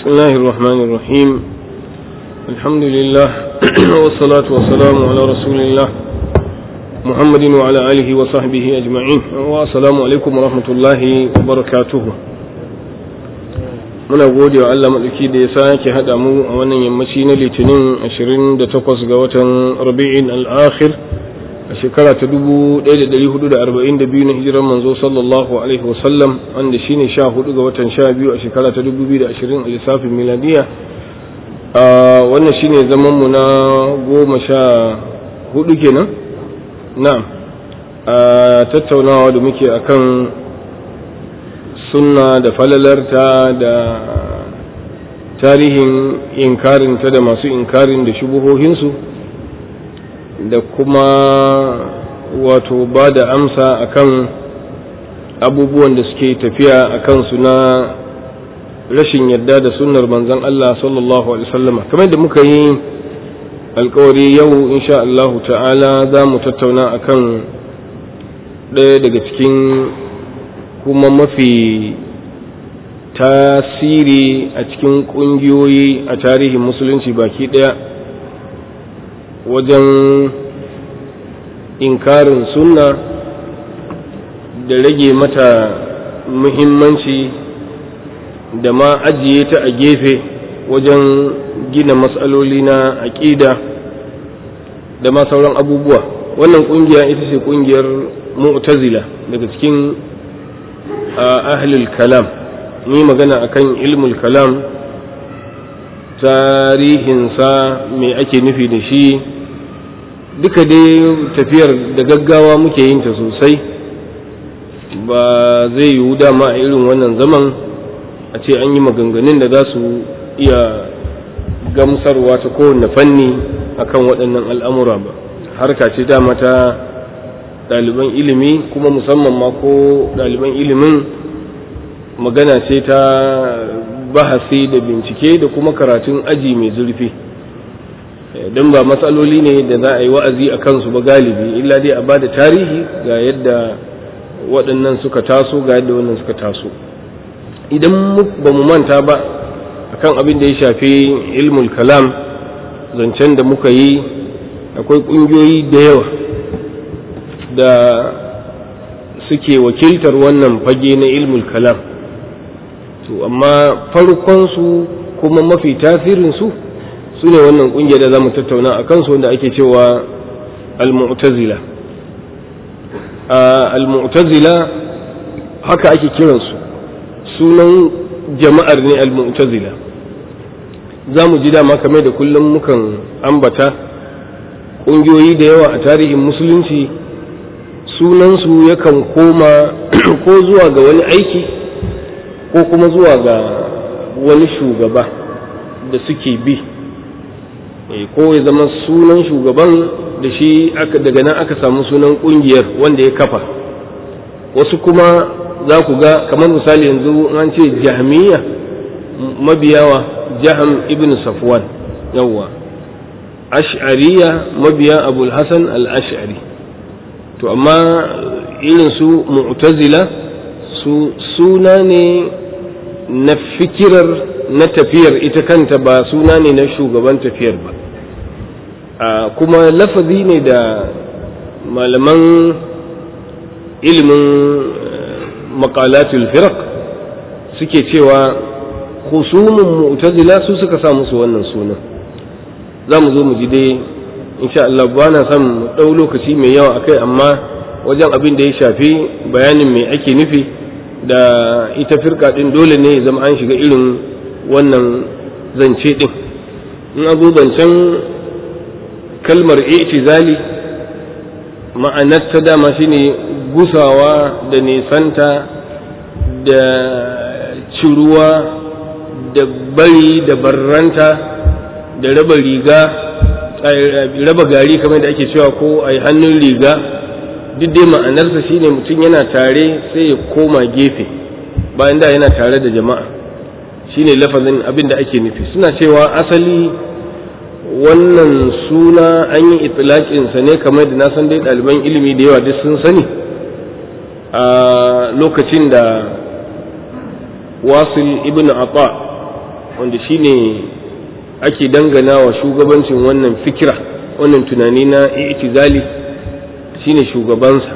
الله الرحمن الرحيم الحمد لله والصلاة والسلام على رسول الله محمد وعلى آله وصحبه أجمعين والسلام عليكم ورحمة الله وبركاته muna gode wa Allah maɗauki da ya sake haɗa mu a wannan yammaci na litinin 28 ga watan rabi'in al'akhir a shekara ta 1442 na hijirar manzo sallallahu alaihi wasallam wanda shine 14 ga watan 12 a shekara ta 2020 a lissafin miladiya a wannan shine zaman mu na goma sha hudu kenan na'am a tattaunawa da muke akan sunna da falalarta da tarihin inkarinta da masu inkarin da shubuhohinsu da kuma wato ba da amsa akan abubuwan da suke tafiya a kansu na rashin yadda da sunnar manzon Allah sallallahu alaihi wasallam kamar da muka yi alkawari yau insha Allah ta'ala za mu tattauna akan ɗaya daga cikin kuma mafi tasiri a cikin ƙungiyoyi a tarihin musulunci baki ɗaya wajen inkarin sunna da rage mata muhimmanci da ma ajiye ta a gefe wajen gina matsaloli na aƙida da ma sauran abubuwa wannan ƙungiya ita ce ƙungiyar mu'tazila daga cikin ahlul kalam ni magana akan ilmul kalam tarihinsa me ake nufi da shi duka dai tafiyar da gaggawa muke yin ta sosai ba zai yiwu dama a irin wannan zaman a ce an yi maganganun da za su iya gamsarwa ta kowane fanni akan waɗannan al'amura ba harka ce dama ta ɗaliban ilimi kuma musamman ma ko ɗaliban ilimin magana ce ta bahasi da bincike da kuma karatun aji mai zurfi don ba matsaloli ne da za a yi wa'azi a kansu ba galibi illa dai a ba da tarihi ga yadda waɗannan suka taso ga yadda wannan suka taso idan ba mu manta ba akan abin da ya shafi ilmul kalam zancen da muka yi akwai ƙungiyoyi da yawa da suke wakiltar wannan fage na ilmul kalam to amma farkonsu kuma mafi tasirinsu su ne wannan ƙungiyar da za mu tattauna a kansu wanda ake cewa al-mu'tazila al-mu'tazila haka ake kiransu sunan jama'ar ne al-mu'tazila za mu ji dama kamar da kullum mukan ambata ƙungiyoyi da yawa a tarihin musulunci sunansu yakan koma ko zuwa ga wani aiki ko kuma zuwa ga wani shugaba da suke bi ko ya zama sunan shugaban da shi daga nan aka samu sunan kungiyar wanda ya kafa wasu kuma za ku ga kamar misali yanzu an ce jahmiya mabiyawa jaham ibn safwan yawwa ash'ariya mabiya abul hasan al-ash'ari to amma irin su mu'tazila su suna ne na fikirar na tafiyar ita kanta ba suna ne na shugaban tafiyar ba kuma lafazi ne da malaman ilimin makalatul firaq suke cewa husumin mu'tazila su suka sa musu wannan sunan za mu zo mu ji dai insha Allah ba na son mu ɗau lokaci mai yawa akai amma wajen abin da ya shafi bayanin mai ake nufi da ita firka ɗin dole ne ya zama an shiga irin wannan zance ɗin in abu zancen kalmar itizali ma'anar ta dama shine gusawa da nisanta da ciruwa da bari da barranta da raba riga raba gari kamar da ake cewa ko a yi hannun riga duk dai ma'anarsa shine mutum yana tare sai ya koma gefe bayan da yana tare da jama'a shine lafazin abin da ake nufi suna cewa asali wannan suna an yi itilaƙinsa ne kamar da na san dai ɗaliban ilimi da yawa duk sun sani a lokacin da wasil ibn ata wanda shine ake dangana wa shugabancin wannan fikira wannan tunani na i'tizali shine shugabansa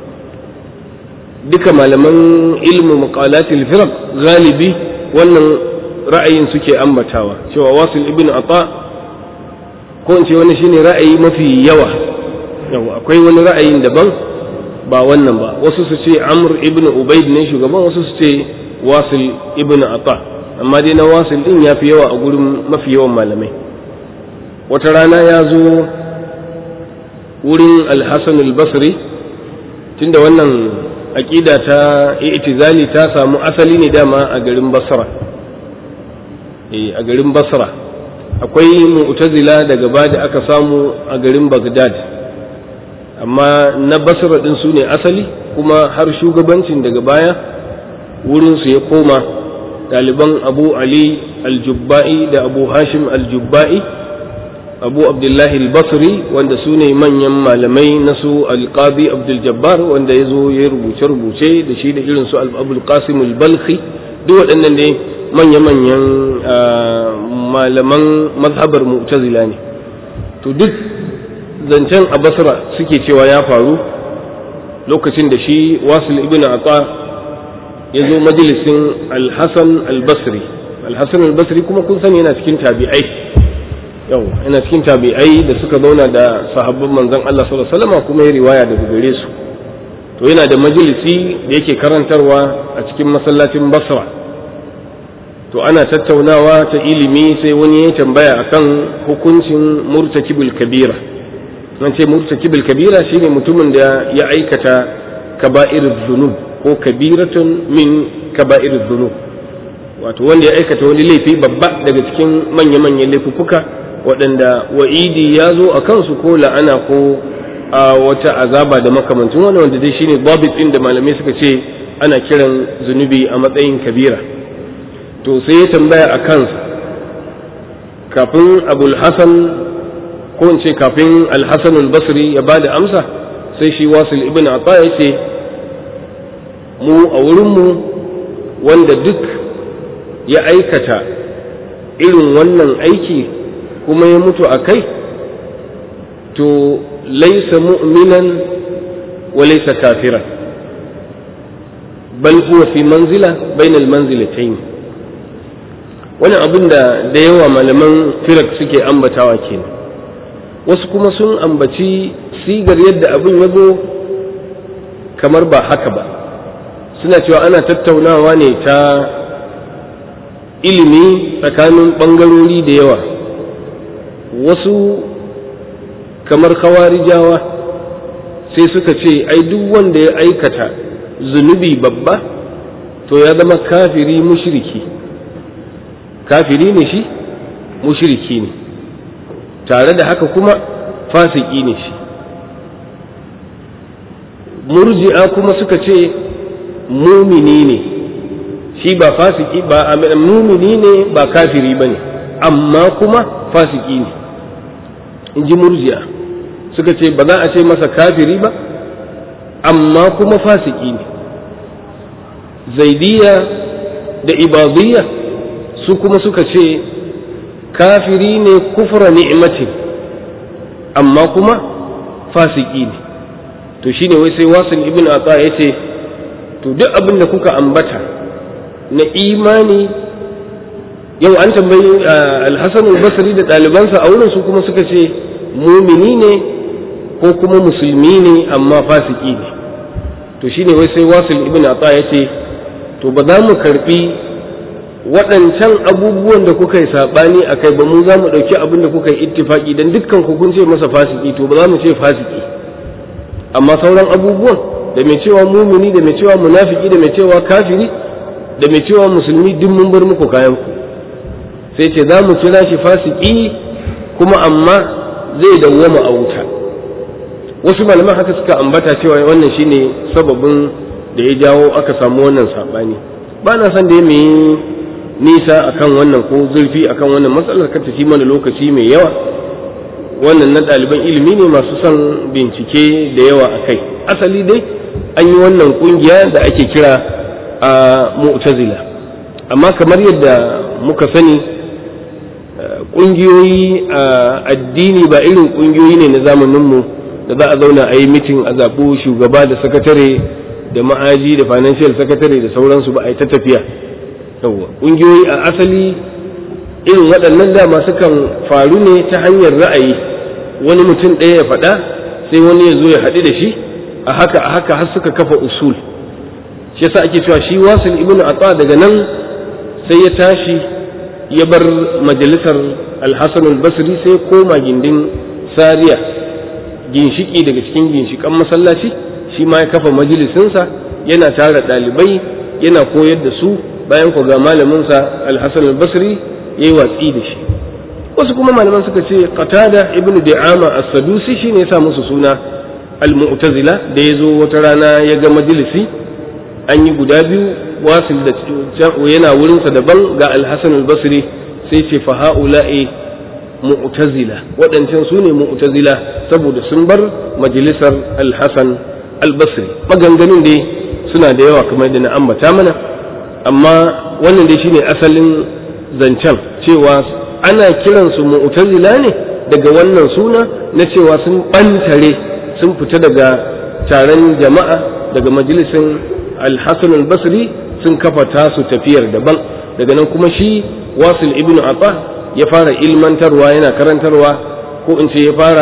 duka malaman ilmu maqalatil firaq galibi wannan ra'ayin suke ambatawa cewa wasil ibn ata ko in ce wani shine ra'ayi mafi yawa yawa akwai wani ra'ayin daban ba wannan ba wasu su ce amr ibn ubaid ne shugaban wasu su ce wasil ibn ata amma dai na wasil din ya fi yawa a gurin mafi yawan malamai wata rana ya zo wurin alhassan albasri tunda wannan aƙida ta itizali ta samu asali ne dama a garin basra a garin basra akwai mu'tazila daga ba da aka samu a garin bagdad amma na basra din su ne asali kuma har shugabancin daga baya wurinsu ya koma ɗaliban abu ali aljubba'i da abu hashim aljubba'i abu abdullahi al-basri wanda su ne manyan malamai na su alqadi abdul jabbar wanda ya zo ya rubuce-rubuce da shi da irin su abul qasim al-balkhi duk waɗannan ne manya-manyan malaman mazhabar mu'tazila ne to duk zancen a basra suke cewa ya faru lokacin da shi wasil ibn ata ya zo majalisin al-hasan al-basri al-hasan al-basri kuma kun sani yana cikin tabi'ai yau yana cikin tabi'ai da suka zauna da sahabban manzon Allah sallallahu alaihi wasallam kuma ya riwaya daga gare su to yana da majalisi da yake karantarwa a cikin masallacin Basra to ana tattaunawa ta ilimi sai wani ya tambaya akan hukuncin murtakibul kabira nan ce murtakibul kabira shine mutumin da ya aikata kaba'irul dhunub ko kabiratun min kaba'irul dhunub wato wanda ya aikata wani laifi babba daga cikin manya-manyan laifuffuka waɗanda wa'idi ya zo a kansu ko la'ana ko a wata azaba da makamancin wani wanda dai shine babit ɗin da malamai suka ce ana kiran zunubi a matsayin kabira to sai ya tambaya a kansa kafin abul hasan ko in ce kafin alhassan basri ya ba da amsa sai shi wasil ibn ata ya ce mu a wurinmu wanda duk ya aikata irin wannan aiki kuma ya mutu a kai to laisa mu'minan wa laisa kafiran bal huwa fi manzila bainal manzilatayn wani abin da da yawa malaman firak suke ambatawa kenan wasu kuma sun ambaci sigar yadda abin ya zo kamar ba haka ba suna cewa ana tattaunawa ne ta ilimi tsakanin ɓangarori da yawa wasu kamar kawarijawa sai suka ce ai duk wanda ya aikata zunubi babba to ya zama kafiri mushriki kafiri ne shi mushriki ne tare da haka kuma fasiki ne shi murji'a kuma suka ce mumini ne shi ba fasiki ba mumini ne ba kafiri ba ne amma kuma fasiki ne in ji murji'a suka ce ba za a ce masa kafiri ba amma kuma fasiki ne zaidiya da ibadiyya su kuma suka ce kafiri ne kufra ni'matin amma kuma fasiki ne to shine wai sai wasil ibn ata ya ce to duk abin da kuka ambata na imani yau an tambayi alhassan basri da ɗalibansa a wurin su kuma suka ce mumini ne ko kuma musulmi ne amma fasiki ne to shine wai sai wasil ibn ata ya ce to ba za mu karbi waɗancan abubuwan da kuka yi saɓani a kai ba mu za mu ɗauki abin da kuka yi ittifaki don dukkan ku kun ce masa fasiki to ba za mu ce fasiki amma sauran abubuwan da mai cewa mumini da mai cewa munafiki da mai cewa kafiri da mai cewa musulmi duk mun bar muku kayan ku sai ce za mu kira shi fasiki kuma amma zai dawwama a wuta wasu malaman haka suka ambata cewa wannan shine sababin da ya jawo aka samu wannan saɓani ba na son da ya yi nisa akan wannan ko zurfi akan wannan matsalar kan tafi mana lokaci mai yawa wannan na ɗaliban ilimi ne masu son bincike da yawa a kai asali dai an yi wannan ƙungiya da ake kira a mu'tazila amma kamar yadda muka sani ƙungiyoyi a addini ba irin ƙungiyoyi ne na zamaninmu da za a zauna a yi mitin a zaɓo shugaba da sakatare da ma'aji da financial secretary da sauransu ba a yi ta tafiya yawwa ƙungiyoyi a asali irin waɗannan dama sukan faru ne ta hanyar ra'ayi wani mutum ɗaya ya faɗa sai wani ya zo ya haɗu da shi a haka a haka har suka kafa usul shi yasa ake cewa shi wasil ibnu atsa daga nan sai ya tashi ya bar majalisar alhassan albasri sai koma gindin sariya ginshiki daga cikin ginshikan masallaci shi ma ya kafa majalisinsa yana tara ɗalibai yana koyar da su bayan ku ga malaminsa alhassan albasri ya yi watsi da shi wasu kuma malaman suka ce qatada ibn di'ama as-sadusi shine ya sa musu suna al-mu'tazila da ya zo wata rana ya ga majalisi an yi guda biyu wasil da yana wurinsa daban ga alhassan albasri sai ce fa ha'ula'i mu'tazila waɗancan su ne mu'tazila saboda sun bar majalisar alhassan albasri maganganun dai suna da yawa kamar da na ambata mana amma wannan dai shine asalin zancen cewa ana kiransu mu'tazila ne daga wannan suna na cewa sun ɓantare sun fita daga taron jama'a daga majalisin alhassan albasri sun kafa tasu tafiyar daban daga nan kuma shi wasil ibn abba ya fara ilmantarwa yana karantarwa ko in ce ya fara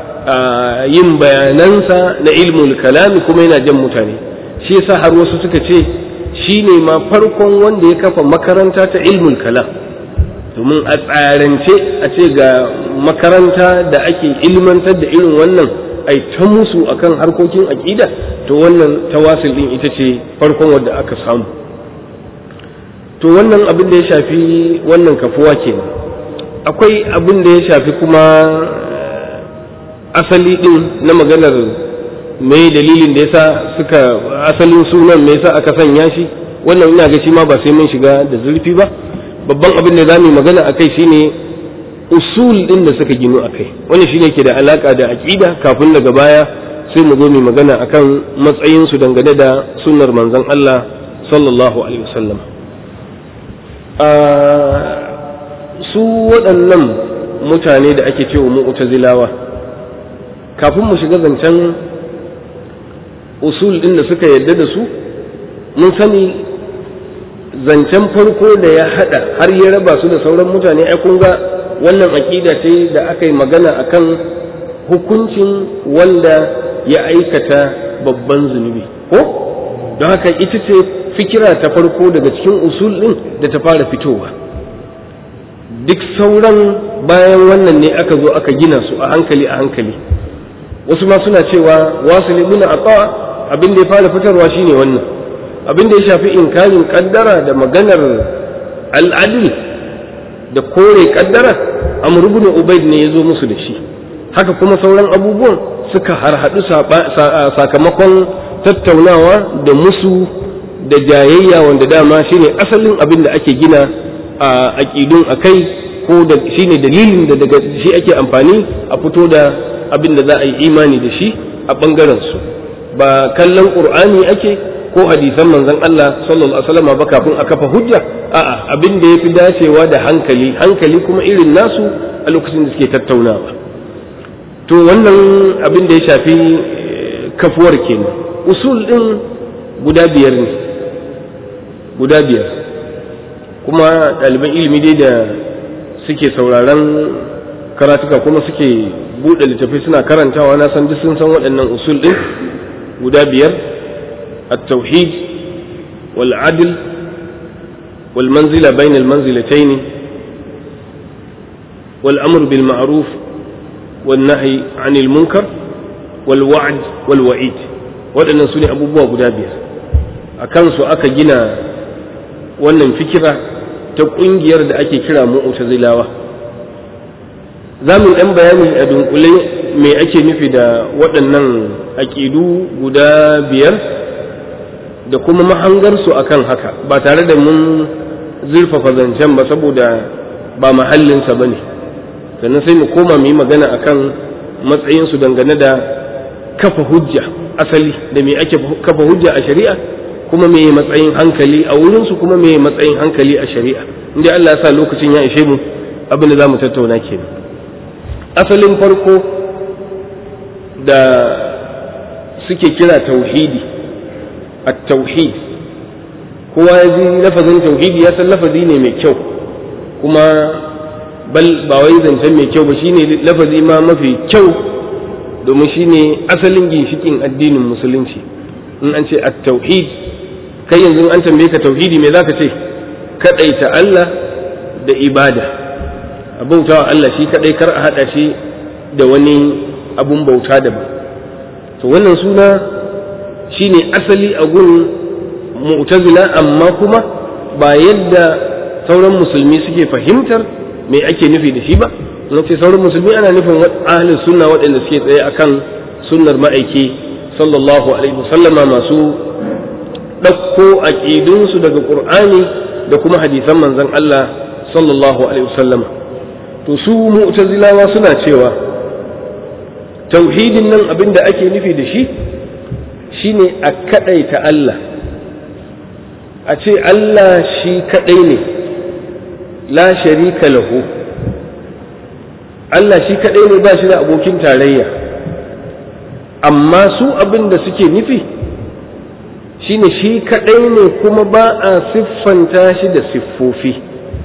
yin bayanansa na ilmul kalami kuma yana jan mutane shi yasa har wasu suka ce shi ne ma farkon wanda ya kafa makaranta ta ilmul kalam domin a tsarance a ce ga makaranta da ake ilmantar da irin wannan ai ta musu akan harkokin aƙida to wannan tawasil din ita ce farkon wanda aka samu to wannan abin da ya shafi wannan kafuwa kenan akwai abin da ya shafi kuma asali din na maganar me dalilin da yasa suka asalin sunan me yasa aka sanya shi wannan ina ga shi ma ba sai mun shiga da zurfi ba babban abin da zamu magana akai shine usul din da suka ginu akai wani shine ke da alaka da aqida kafin daga baya sai mu zo mu magana akan matsayin su dangane da sunnar manzon Allah sallallahu alaihi wasallam su waɗannan mutane da ake cewa mu'tazilawa kafin mu shiga zancen usul din da suka yadda da su mun sani zancen farko da ya hada har ya raba su da sauran mutane ai kun ga wannan aƙida ce da aka yi magana akan hukuncin wanda ya aikata babban zunubi ko don haka ita ce fikira ta farko daga cikin usul ɗin da ta fara fitowa duk sauran bayan wannan ne aka zo aka gina su a hankali a hankali wasu ma suna cewa wasu ibn aqa abin da ya fara fitarwa shine wannan abin da ya shafi inkarin kaddara da maganar al'adil da kore kaddara amr ibn ubayd ne ya zo musu da shi haka kuma sauran abubuwan suka harhaɗu sakamakon tattaunawa da musu da jayayya wanda dama shine asalin abin da ake gina a aƙidun a kai ko da shine dalilin da daga shi ake amfani a fito da abin da za a yi imani da shi a ɓangaren su ba kallon ƙur'ani ake ko hadisan manzon Allah sallallahu alaihi wasallam ba kafin a kafa hujja a'a abin da yafi dacewa da hankali hankali kuma irin nasu a lokacin da suke tattaunawa to wannan abin da ya shafi kafuwar kenan usul din guda biyar ne guda biyar kuma ɗaliban ilimi dai da suke sauraron karatuka kuma suke buɗe littafi suna karantawa na san duk sun san waɗannan usul ɗin guda biyar التوحيد والعدل والمنزلة بين المنزلتين والأمر بالمعروف والنهي عن المنكر والوعد والوعيد waɗannan su ne abubuwa guda biyar a kansu aka gina wannan fikira ta ƙungiyar da ake kira mu'tazilawa za mu ɗan bayani a dunkule me ake nufi da waɗannan aƙidu guda biyar da kuma mahangarsu a kan haka ba tare da mun zurfafa zancen ba saboda ba mahallinsa ba ne sannan sai mu koma mu yi magana a kan matsayinsu dangane da kafa hujja asali da me ake kafa hujja a shari'a kuma me matsayin hankali a wurinsu kuma me matsayin hankali a shari'a inda Allah ya sa lokacin ya ishe mu abin da za mu tattauna kenan asalin farko da suke kira tauhidi at-tauhid kowa ya ji lafazin tauhidi ya san lafazi ne mai kyau kuma bal ba wai zancen mai kyau ba shine lafazi ma mafi kyau domin shine asalin ginshikin addinin musulunci in an ce at-tauhid kai yanzu an tambaye ka tauhidi me zaka ce kadaita Allah da ibada a bautawa Allah shi kadai kar a hada shi da wani abun bauta daban to wannan suna shine asali a gun mu'tazila amma kuma ba yadda sauran musulmi suke fahimtar me ake nufi da shi ba na ce sauran musulmi ana nufin ahlus sunna waɗanda suke tsaye akan sunnar ma'aiki sallallahu alaihi wasallama masu ɗauko aƙidunsu daga ƙur'ani da kuma hadisan manzon Allah sallallahu alaihi wasallama to su mu'tazilawa suna cewa tauhidin nan abin da ake nufi da shi shine a kaɗaita Allah a ce Allah shi kaɗai ne la sharika lahu Allah shi kaɗai ne ba shi da abokin tarayya amma su abin da suke nufi shine shi kaɗai ne kuma ba a siffanta shi da siffofi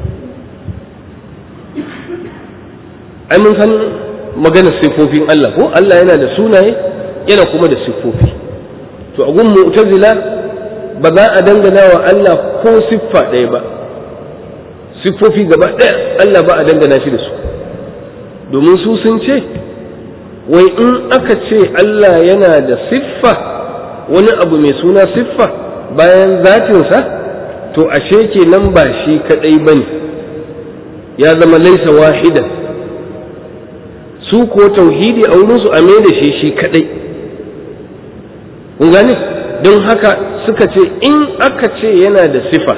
ai mun san maganar siffofin Allah ko Allah yana da sunaye yana kuma da siffofi to a gun mu'tazila ba za a dangana wa Allah ko siffa ɗaya ba siffofi gaba ɗaya Allah ba a dangana shi da su domin su sun ce wai in aka ce Allah yana da siffa wani abu mai suna siffa bayan zatinsa to ashe kenan ba shi kaɗai ba ne ya zama laisa wahidan su ko tauhidi a wurinsu a da shi shi kaɗai kun gane don haka suka ce in aka ce yana da sifa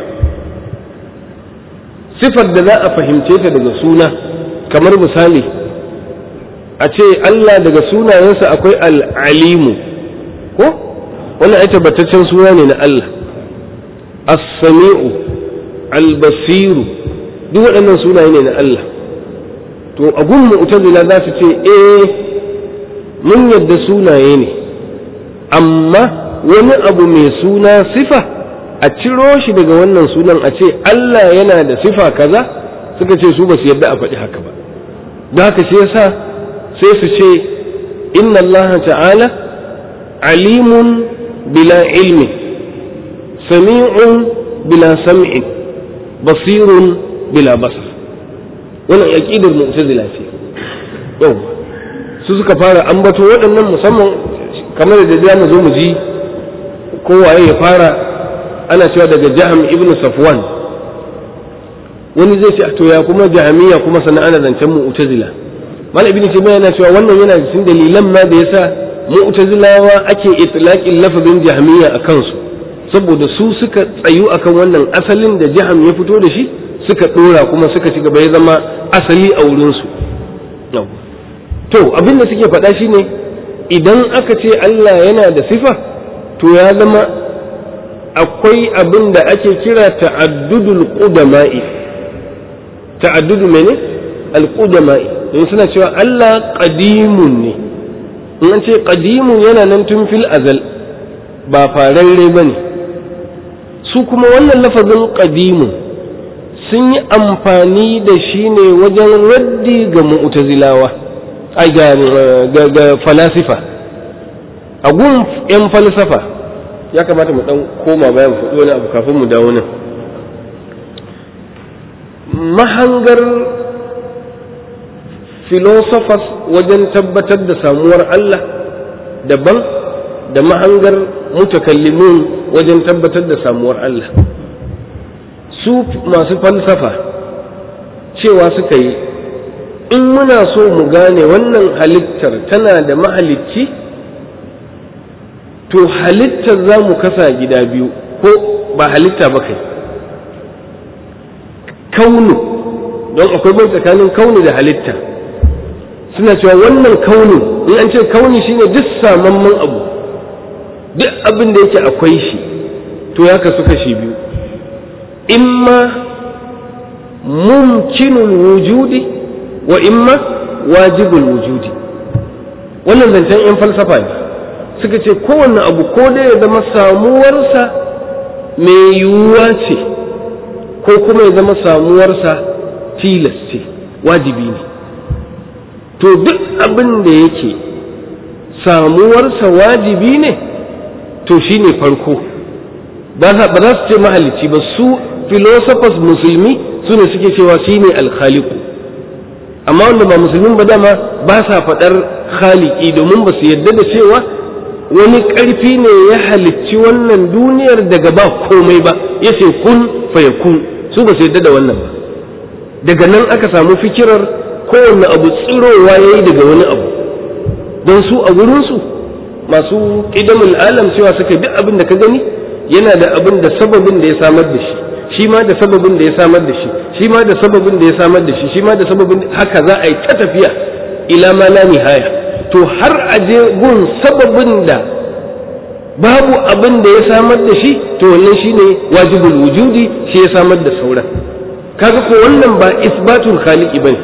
sifar da za a fahimce ta daga suna kamar misali a ce Allah daga sunayensa akwai al'alimu ko wannan ai tabbataccen suna ne na Allah as-sami'u al-basiru duk waɗannan sunaye ne na Allah to a gun mu'tazila za su ce eh mun yadda sunaye ne amma wani abu mai suna sifa a ciro shi daga wannan sunan a ce Allah yana da sifa kaza suka ce su ba su yadda a faɗi haka ba da haka shi yasa sai su ce inna Allah ta'ala alimun bila ilmi sami'un bila sam'in basirun bila basar wannan aqidar mu'tazila ce yau su suka fara ambato waɗannan musamman kamar da za mu zo mu ji kowaye ya fara ana cewa daga jaham ibn safwan wani zai ce to ya kuma jahamiya kuma sannan ana zancen mu'tazila malam ibn taymiya yana cewa wannan yana cikin dalilan ma da yasa mu'tazilawa ake itlaqin lafazin jahamiya a kansu saboda su suka tsayu akan wannan asalin da jaham ya fito da shi suka dora kuma suka ci gaba ya zama asali a wurin su to abin da suke faɗa shine idan aka ce Allah yana da sifa to ya zama akwai abin da ake kira ta'addudul qudama'i ta'addudu mene al-qudama'i don suna cewa Allah qadimun ne in an ce qadimun yana nan tun fil azal ba fararre bane su kuma wannan lafazin qadimun sun yi amfani da shi ne wajen raddi ga mu'tazilawa ai ga falasifa a gun 'yan falsafa ya kamata mu dan koma bayan faɗi wani abu kafin mu dawo nan mahangar philosophers wajen tabbatar da samuwar Allah daban da mahangar mutakallimun wajen tabbatar da samuwar Allah su masu falsafa cewa suka yi in muna so mu gane wannan halittar tana da mahalicci to halittar za mu kasa gida biyu ko ba halitta ba kai kaunu don akwai bai tsakanin kaunu da halitta suna cewa wannan kaunu in an ce kauni shine duk samamman abu duk abin da yake akwai shi to ya kasu kashi biyu imma mumkinul wujudi wa imma wajibul wujudi wannan zancen 'yan falsafa ne suka ce kowanne abu ko dai ya zama samuwarsa mai yiwuwa ce ko kuma ya zama samuwarsa tilas ce wajibi ne to duk abin da yake samuwarsa wajibi ne to shi ne farko ba za su ce mahalicci ba su philosophers musulmi su ne suke cewa shi ne alkhaliku amma wanda ba musulmin ba dama ba sa faɗar khaliki domin ba su yadda da cewa wani ƙarfi ne ya halicci wannan duniyar daga ba komai ba ya ce kun fayakun su ba su yadda da wannan ba daga nan aka samu fikirar kowane abu tsirowa ya yi daga wani abu don su a gurinsu masu ƙidamul alam cewa suka duk abin da ka gani yana da abin da sababin da ya samar da shi shi ma da sababin da ya samar da shi shi ma da sababin da ya samar da shi shi ma da sababin haka za a yi ta tafiya ila ma la nihaya to har a je gun sababin da babu abin da ya samar da shi to wannan shine wajibul wujudi shi ya samar da sauran kaga ko wannan ba isbatul khaliqi bane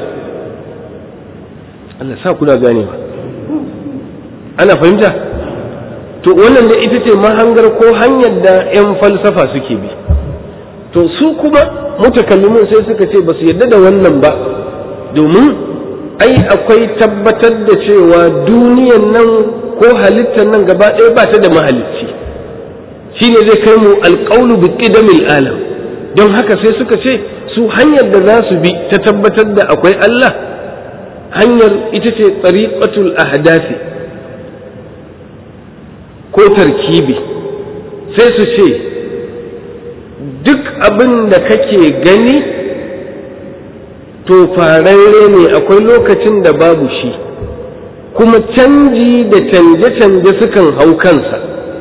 Allah sa kuna ganewa ana fahimta to wannan da ita ce mahangar ko hanyar da 'yan falsafa suke bi to su kuma mutakallimin sai suka ce ba su yarda da wannan ba domin ai akwai tabbatar da cewa duniyan nan ko halittar nan gaba ɗaya ba ta da mahalicci shine zai kai mu alƙaunu bi qidamil alam don haka sai suka ce su hanyar da za su bi ta tabbatar da akwai Allah hanyar ita ce tsariƙatul ahdasi ko tarkibi sai su ce duk abin da kake gani to fararre ne akwai lokacin da babu shi kuma canji da canje-canje sukan hau kansa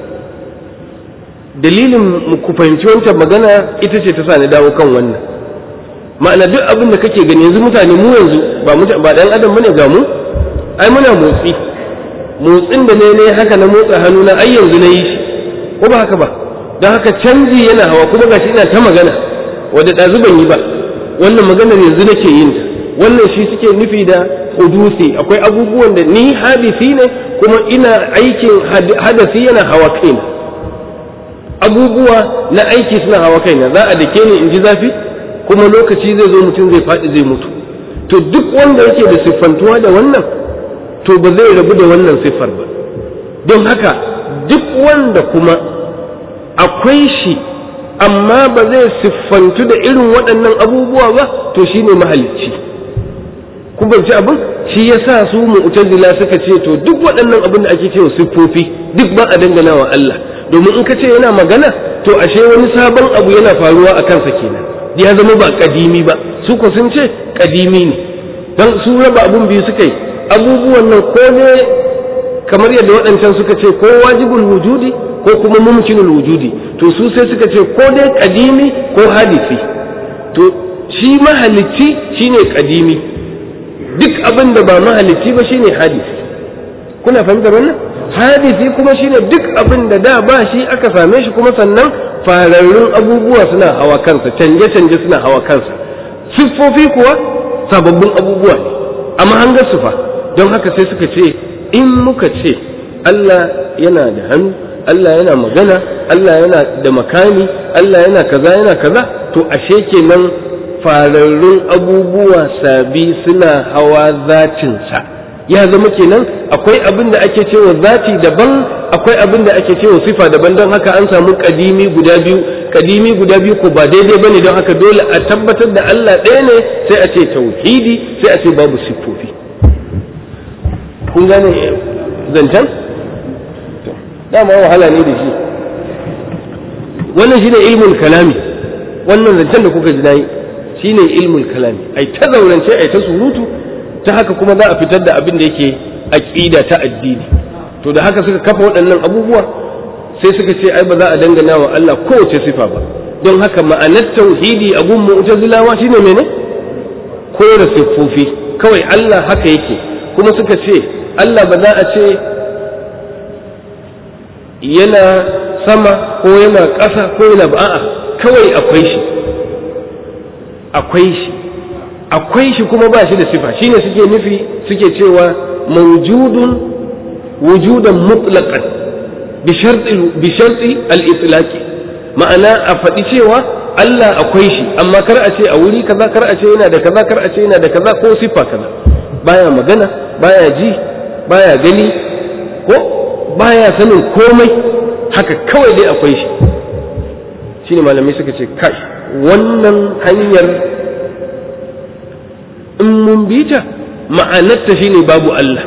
dalilin ku fahimci wancan magana ita ce ta sa ni dawo kan wannan ma'ana duk abin da kake gani yanzu mutane mu yanzu ba ba dan adam bane ga mu ai muna motsi motsin da ne ne haka na motsa hannu na ai yanzu na yi shi ko ba haka ba don haka canji yana hawa kuma gashi ina ta magana wadda ɗazu ban yi ba wannan maganar yanzu nake yin ta wannan shi suke nufi da hudusi akwai abubuwan da ni hadisi ne kuma ina aikin hadasi yana hawa kaina abubuwa na aiki suna hawa kaina za a dake ni in ji zafi kuma lokaci zai zo mutum zai faɗi zai mutu to duk wanda yake da siffantuwa da wannan to ba zai rabu da wannan siffar ba don haka duk wanda kuma akwai shi amma ba zai siffantu da irin waɗannan abubuwa ba to shi ne mahalicci kun banci abin shi ya sa su mu'tazila suka ce to duk waɗannan abin da ake cewa siffofi duk ba a dangana wa Allah domin in ka ce yana magana to ashe wani sabon abu yana faruwa a kansa kenan ya zama ba kadimi ba su ko sun ce kadimi ne don su raba abun biyu suka yi abubuwan nan ko ne kamar yadda waɗancan suka ce ko wajibul wujudi ko kuma mumkinul wujudi to su sai suka ce ko dai kadimi ko hadisi to shi mahalicci shine kadimi duk abin da ba mahalicci ba shine hadisi kuna fahimtar wannan hadisi kuma shine duk abin da da ba shi aka same shi kuma sannan fararrun abubuwa suna hawa kansa canje-canje suna hawa kansa siffofi kuwa sababbin abubuwa ne amma an ga sufa don haka sai suka ce in muka ce Allah yana da hannu Allah yana magana Allah yana da makami Allah yana kaza yana kaza to ashe kenan fararrun abubuwa sabi suna hawa zatinsa ya zama kenan akwai abin da ake cewa zati daban akwai abin da ake cewa sifa daban don haka an samu kadimi guda biyu kadimi guda biyu ko ba daidai bane don haka dole a tabbatar da Allah ɗaya ne sai a ce tauhidi sai a ce babu siffofi kun gane zancen dama wahala ne da shi wannan shine ilmul kalami wannan zancen da kuka ji nayi shine ilmul kalami ai ta zaurance ai ta surutu ta haka kuma za a fitar da abin da yake aqida ta addini to da haka suka kafa waɗannan abubuwa sai suka ce ai ba za a dangana wa Allah kowace sifa ba don haka ma'anar tauhidi a gun mu'tazilawa shine mene kore siffofi kawai Allah haka yake kuma suka ce Allah ba za a ce yana sama ko yana ƙasa ko yana ba a'a kawai akwai shi akwai shi akwai shi kuma ba shi da sifa shine suke nufi suke cewa mawjudun wujudan mutlaqan bi sharti bi sharti al-itlaq ma'ana a faɗi cewa Allah akwai shi amma kar a ce a wuri kaza kar a ce yana da kaza kar a ce yana da kaza ko sifa kaza baya magana baya ji baya gani ko baya sanin komai haka kawai dai akwai shi shine malamai suka ce kai wannan hanyar in mun bi ta ma'anarta shine babu Allah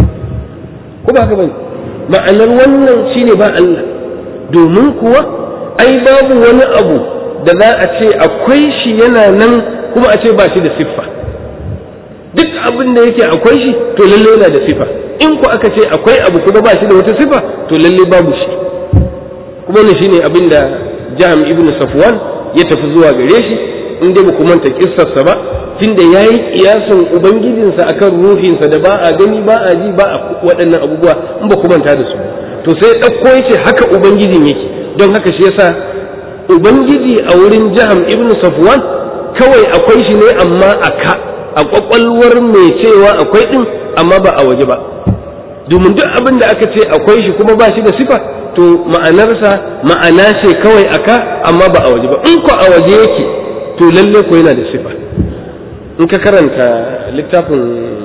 ko ba haka bane ma'anar wannan shine ba Allah domin kuwa ai babu wani abu da za a ce akwai shi yana nan kuma a ce ba shi da siffa duk abin da yake akwai shi to lalle yana da siffa in ku aka ce akwai abu kuma ba shi da wata siffa to lalle babu shi kuma ne shine abin da jam ibn safwan ya tafi zuwa gare shi in dai ku manta kissarsa ba tunda yayi kiyasan ubangijinsa akan ruhinsa da ba a gani ba a ji ba a waɗannan abubuwa in ba ku manta da su to sai ɗauko yace haka ubangijin yake don haka shi yasa ubangiji a wurin jaham ibn safwan kawai akwai shi ne amma a ka a kwakwalwar mai cewa akwai din amma ba a waje ba domin duk abin da aka ce akwai shi kuma ba shi da sifa to ma'anarsa ma'ana ce kawai aka amma ba a waje ba in ko a waje yake to lalle ko yana da sifa in ka karanta littafin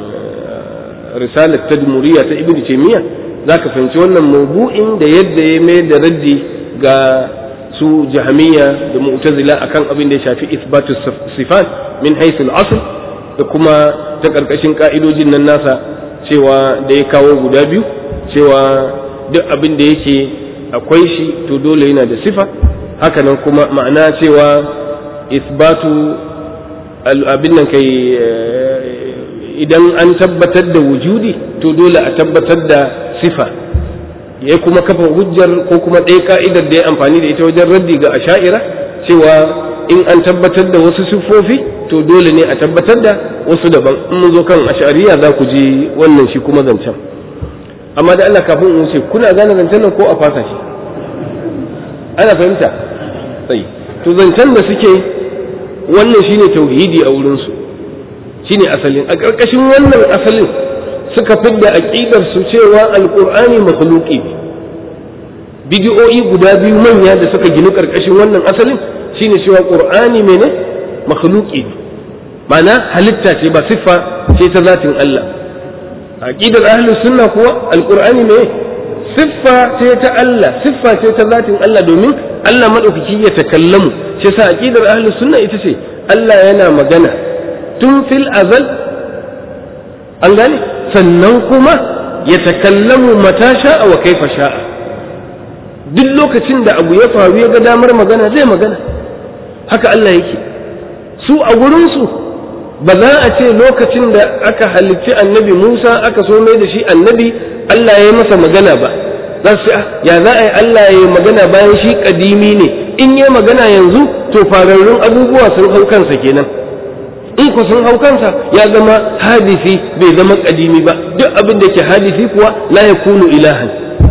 risalar tadmuriya ta ibn taymiya zaka fahimci wannan mawdu'in da yadda ya mai da raddi ga su jahamiya da mu'tazila akan abin da ya shafi isbatu sifat min haythul asl da kuma ta karkashin ka'idojin nan nasa cewa da ya kawo guda biyu cewa duk abin da yake akwai shi to dole yana da sifa hakanan kuma ma'ana cewa isbatu abin nan kai idan an tabbatar da wujudi to dole a tabbatar da sifa ya kuma kafa hujjar ko kuma ɗaya ka'idar da ya amfani da ita wajen raddi ga asha'ira cewa in an tabbatar da wasu siffofi to dole ne a tabbatar da wasu daban in mun zo kan ash'ariya za ku ji wannan shi kuma zancen amma da Allah kafin in wuce kuna gane zancen nan ko a fasa shi ana fahimta sai to zancen da suke wannan shine tauhidi a wurin su shine asalin a ƙarƙashin wannan asalin suka fidda aqidar su cewa alqur'ani makhluqi ne bidiyoyi guda biyu manya da suka ginu ƙarƙashin wannan asalin shine cewa qur'ani mene makhluqi ne ma'ana halitta ce ba siffa ce ta zatin Allah aqidar ahlus sunna kuwa alqur'ani ne siffa ce ta Allah siffa ce ta zatin Allah domin Allah madaukaki ya takallamu shi yasa aqidar ahlus sunna ita ce Allah yana magana tun fil azal an gane sannan kuma ya takallamu mata sha'a wa kaifa sha'a duk lokacin da abu ya faru ya ga damar magana zai magana haka Allah yake su a gurinsu ba za a ce lokacin da aka halicci annabi Musa aka so mai da shi annabi Allah ya yi masa magana ba za su ya za a yi Allah ya yi magana bayan shi kadimi ne in yi magana yanzu to fararrun abubuwa sun hau kansa kenan in ku sun hau kansa ya zama hadisi bai zama kadimi ba duk abin da ke hadisi kuwa la yakunu ilahan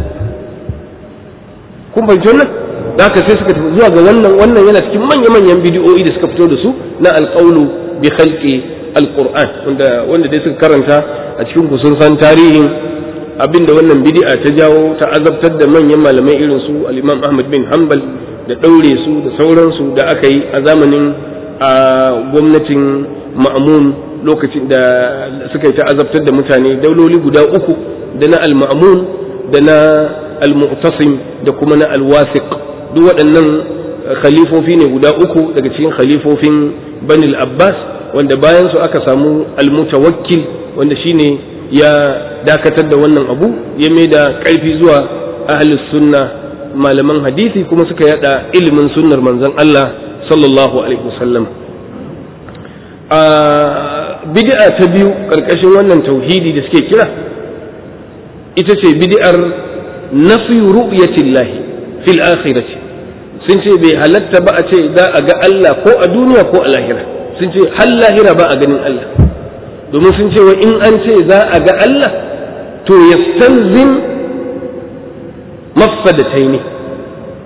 kun fahimci wannan da haka sai suka tafi zuwa ga wannan wannan yana cikin manya-manyan bidiyoyi da suka fito da su na alƙaulu bi khalqi alquran wanda wanda dai suka karanta a cikin ku sun san tarihin abinda wannan bid'a ta jawo ta azabtar da manyan malamai irin su al-Imam Ahmad bin Hanbal da daure su da sauransu da aka yi a zamanin a gwamnatin Ma'mun lokacin da suka yi ta azabtar da mutane dauloli guda uku da na al-Ma'mun da na al-Mu'tasim da kuma na al-Wasiq duk waɗannan khalifofi ne guda uku daga cikin khalifofin Bani al-Abbas wanda bayan su aka samu al-Mutawakkil wanda shine ya dakatar da wannan abu ya mai da ƙarfi zuwa ahlus sunna malaman hadisi kuma suka yada ilimin sunnar manzon Allah sallallahu alaihi wasallam a bid'a ta biyu karkashin wannan tauhidi da suke kira ita ce bid'ar nafi ru'yatillahi fil akhirati sun ce bai halatta ba a ce za a ga Allah ko a duniya ko a lahira sun ce har lahira ba a ganin Allah domin sun ce wa in an ce za a ga Allah to ya stalzim mafsadatai ne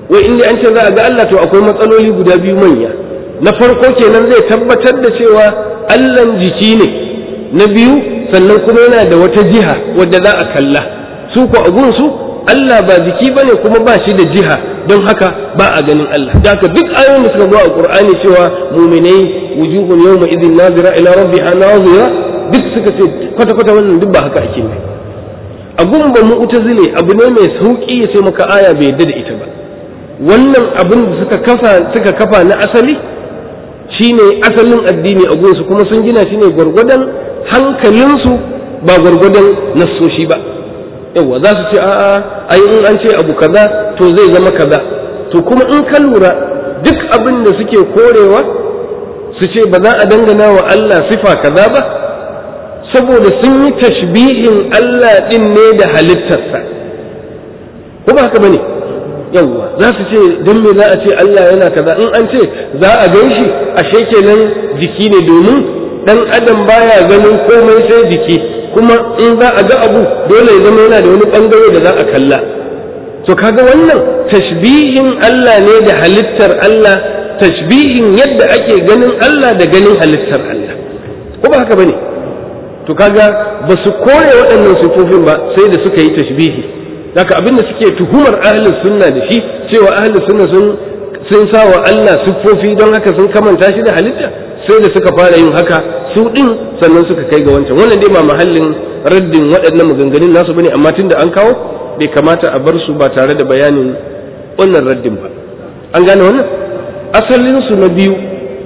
wai inda an ce za a ga Allah to akwai matsaloli guda biyu manya na farko kenan zai tabbatar da cewa Allahn jiki ne na biyu sannan kuma yana da wata jiha wadda za a kalla su ko a gunsu Allah ba jiki bane kuma ba shi da jiha don haka ba a ganin Allah da haka duk ayoyin da suka zo a Qur'ani cewa mu'minai wujuhun yawma idhin nazira ila rabbiha nazira duk suka ce kwata kwata wannan duk ba haka ake ne abun ba mu'tazile abu ne mai sauki ya ce maka aya bai yadda da ita ba wannan abin da suka kafa suka kafa na asali shine asalin addini a gunsu kuma sun gina shi ne gwargwadon hankalinsu ba gwargwadon nassoshi ba yawa za su ce a'a ai in an ce abu kaza to zai zama kaza to kuma in ka lura duk abin da suke korewa su ce ba za a dangana wa Allah sifa kaza ba saboda sun yi tashbihin Allah din ne da halittarsa ko ba haka bane yawa za su ce don me za a ce Allah yana kaza in an ce za a gan shi ashe kenan jiki ne domin dan adam baya ganin komai sai jiki kuma in za a ga abu dole ya zama yana da wani bangare da za a kalla to kaga wannan tashbihin Allah ne da halittar Allah tashbihin yadda ake ganin Allah da ganin halittar Allah ko ba haka bane to kaga ba su kore waɗannan sifofin ba sai da suka yi tashbihi haka abinda suke tuhumar ahlus sunna da shi cewa ahlus sunna sun sun sa wa Allah siffofi don haka sun kamanta shi da halitta sai da suka fara yin haka su din sannan suka kai ga wancan wannan dai ba mahallin raddin waɗannan maganganun nasu bane amma tunda an kawo bai kamata a bar su ba tare da bayanin wannan raddin ba an gane wannan asalin su na biyu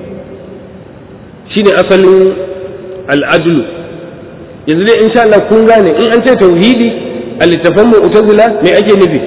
shine asalin al'adlu yanzu dai insha Allah kun gane in an ce tauhidi a littafan mu'tazila me ake nufi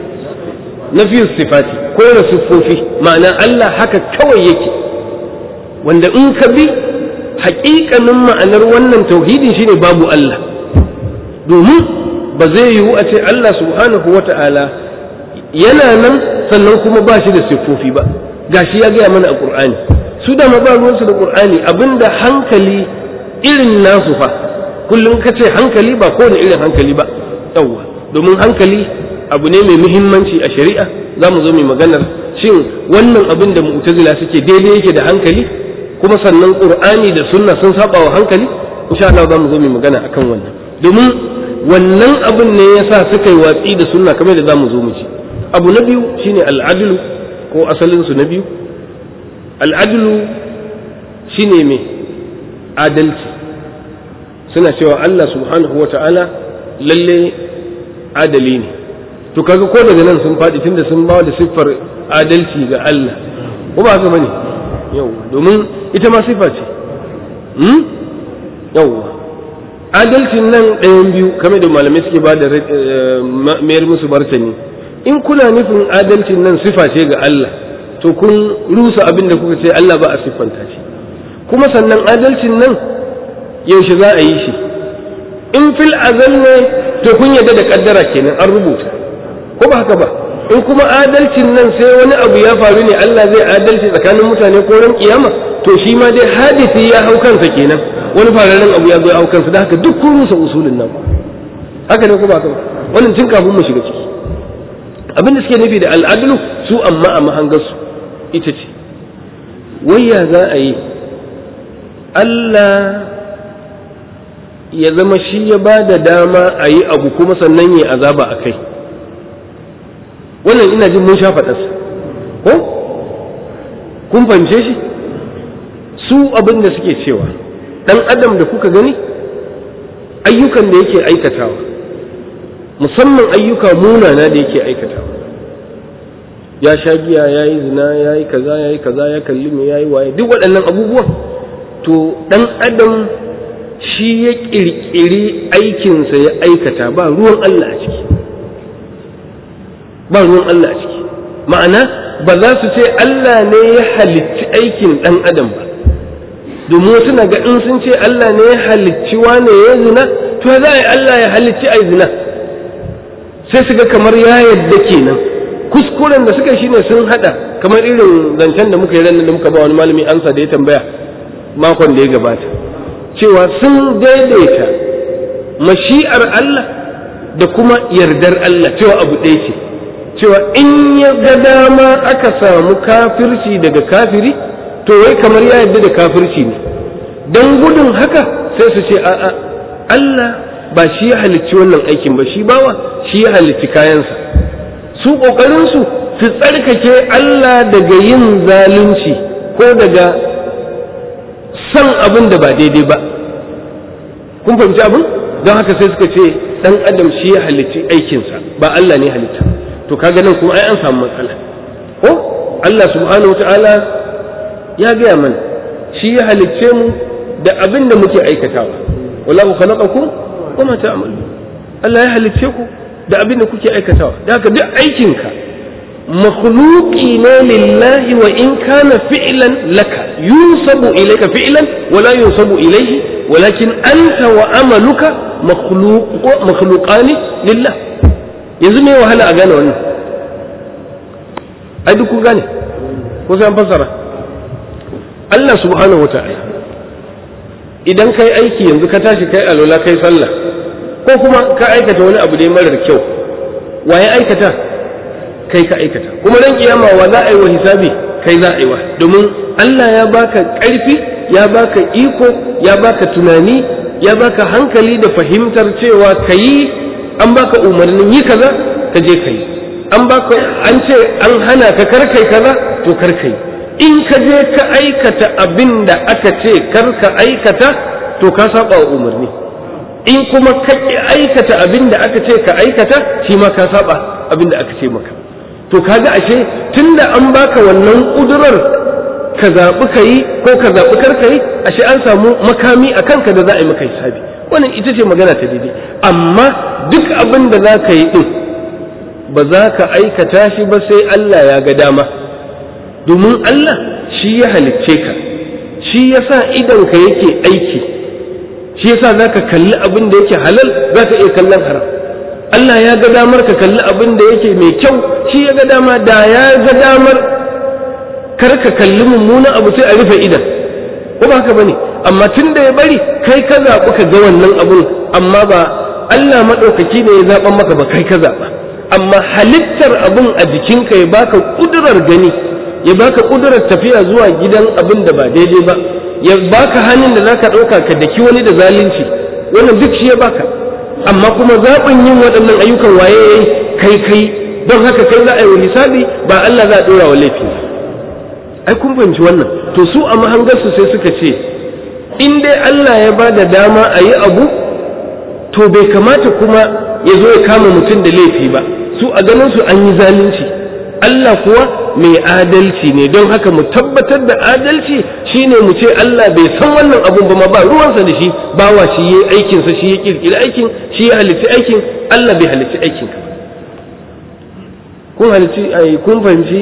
nafi sifati ko da siffofi ma'ana Allah haka kawai yake wanda in ka bi haƙiƙanin ma'anar wannan tauhidin shine babu Allah domin ba zai yiwu a ce Allah subhanahu wa ta'ala yana nan sannan kuma ba shi da siffofi ba gashi ya gaya mana a ƙur'ani su da ba ruwansu da ƙur'ani abinda hankali irin nasu fa kullum ka ce hankali ba kowane irin hankali ba yawwa domin hankali abu ne mai muhimmanci a shari'a za mu zo mai maganar shin wannan abin da mu'tazila suke daidai yake da hankali kuma sannan qur'ani da sunna sun saba wa hankali insha Allah za mu zo mai magana akan wannan domin wannan abin ne yasa suka yi watsi da sunna kamar da za mu zo mu ci abu na biyu shine al'adlu ko asalin su na biyu al'adlu shine me adalci suna cewa Allah subhanahu wa ta'ala lalle adali ne to kaga ko daga nan sun faɗi tunda sun ba da siffar adalci ga Allah ko ba haka bane yau domin ita ma siffa ce hmm yau adalcin nan ɗayan biyu kamar da malamai suke ba da mayar musu martani in kuna nufin adalcin nan siffa ce ga Allah to kun rusa abin da kuka ce Allah ba a siffanta shi kuma sannan adalcin nan yaushe za a yi shi in fil azal ne to kun yadda da kaddara kenan an rubuta ko ba haka ba in kuma adalcin nan sai wani abu ya faru ne Allah zai adalci tsakanin mutane ko ran kiyama to shi ma dai hadisi ya hau kansa kenan wani fararen abu ya zo ya hau kansa da haka duk kun rusa usulin nan haka ne ko ba haka ba wannan tun kafin mu shiga ciki abin da suke nufi da al'adlu su amma a mahangarsu ita ce wayya za a yi Allah ya zama shi ya ba da dama a yi abu kuma sannan ya azaba a kai wannan ina jin mun sha faɗarsa ko kun fahimce shi su abin da suke cewa ɗan adam da kuka gani ayyukan da yake aikatawa musamman ayyuka munana da yake aikatawa ya sha giya ya yi zina ya yi kaza ya yi kaza ya kalli me ya yi waye duk waɗannan abubuwan to ɗan adam shi ya ƙirƙiri aikinsa ya aikata ba ruwan Allah a ciki ba ruwan Allah a ciki ma'ana ba za su ce Allah ne ya halicci aikin ɗan adam ba domin wasu na ga in sun ce Allah ne ya halicci wane ya zina to za a yi Allah ya halicci ai zina sai su ga kamar ya yadda kenan kuskuren da suka shine sun hada kamar irin zancen da muka yi ranar da muka ba wani malami ansa da ya tambaya makon da ya gabata cewa sun daidaita mashi'ar Allah da kuma yardar Allah cewa abu ɗaya ce cewa in ya ga dama aka samu kafirci daga kafiri to wai kamar ya yarda da kafirci ne don gudun haka sai su ce a'a Allah ba shi ya halicci wannan aikin ba shi bawa shi ya halicci kayansa su ƙoƙarinsu su tsarkake Allah daga yin zalunci ko daga san abin da ba daidai ba kun fahimci abin don haka sai suka ce dan adam shi ya halicci aikinsa ba Allah ne halitta to kaga nan kuma ai an samu matsala ko Allah subhanahu wataala ya gaya mana shi ya halicce mu da abin da muke aikatawa wallahu khalaqakum wa ma ta'malun Allah ya halicce ku da abin da kuke aikatawa da haka duk aikinka makhluqi ne lillahi wa in kana fi'lan laka yunsabu ilayka fi'lan wa la yunsabu ilayhi walakin anta wa amaluka makhluqani lillah yanzu me wahala a gane wannan ai duk kun gane ko sai an fassara Allah subhanahu wata'ala idan kai aiki yanzu ka tashi kai alola kai sallah ko kuma ka aikata wani abu dai marar kyau waye aikata kai ka aikata kuma ran kiyama wa za a yi wa hisabi kai za a yi wa domin Allah ya baka ƙarfi ya baka iko ya baka tunani ya baka hankali da fahimtar cewa ka yi an baka umarnin yi kaza ka je ka yi an baka an ce an hana ka karkai kaza to karkai in ka je ka aikata abin da aka ce kar ka aikata to ka saba wa umarni in kuma ka ki aikata abin da aka ce ka aikata shi ma ka saba abin da aka ce maka to kaga ashe tunda an baka wannan kudurar ka zaɓi ka yi ko ka zaɓi kar ka yi ashe an samu makami a kanka da za a yi maka hisabi wannan ita ce magana ta daidai amma duk abin da za ka yi ɗin ba za ka aikata shi ba sai Allah ya ga dama domin Allah shi ya halicce ka shi ya sa idanka yake aiki shi ya sa za ka kalli abin da yake halal za ka iya kallon haram Allah ya ga damar ka kalli abin da yake mai kyau shi ya ga dama da ya ga damar kar ka kalli mummunan abu sai a rufe idan ko ba haka bane amma tun da ya bari kai ka zaɓi ka ga wannan abun amma ba Allah maɗaukaki ne ya zaɓan maka ba kai ka zaɓa amma halittar abun a jikinka ya baka ƙudurar gani ya baka ƙudurar tafiya zuwa gidan abin da ba daidai ba ya baka hannun da zaka ɗauka ka daki wani da zalunci wannan duk shi ya baka amma kuma zaɓin yin waɗannan ayyukan waye yayi kai kai don haka kai za a yi hisabi ba Allah za a ɗora wa laifi ai kun fahimci wannan to su a mahangarsu sai suka ce in dai Allah ya ba da dama a yi abu to bai kamata kuma ya zo ya kama mutum da laifi ba su a ganin su an yi zalunci Allah kuwa mai adalci ne don haka mu tabbatar da adalci shine mu ce Allah bai san wannan abun ba ma ba ruwansa da shi bawa shi yayi aikin sa shi ya kirkiri aikin shi ya halitta aikin Allah bai halitta aikin ka kun halitti ai kun fahimci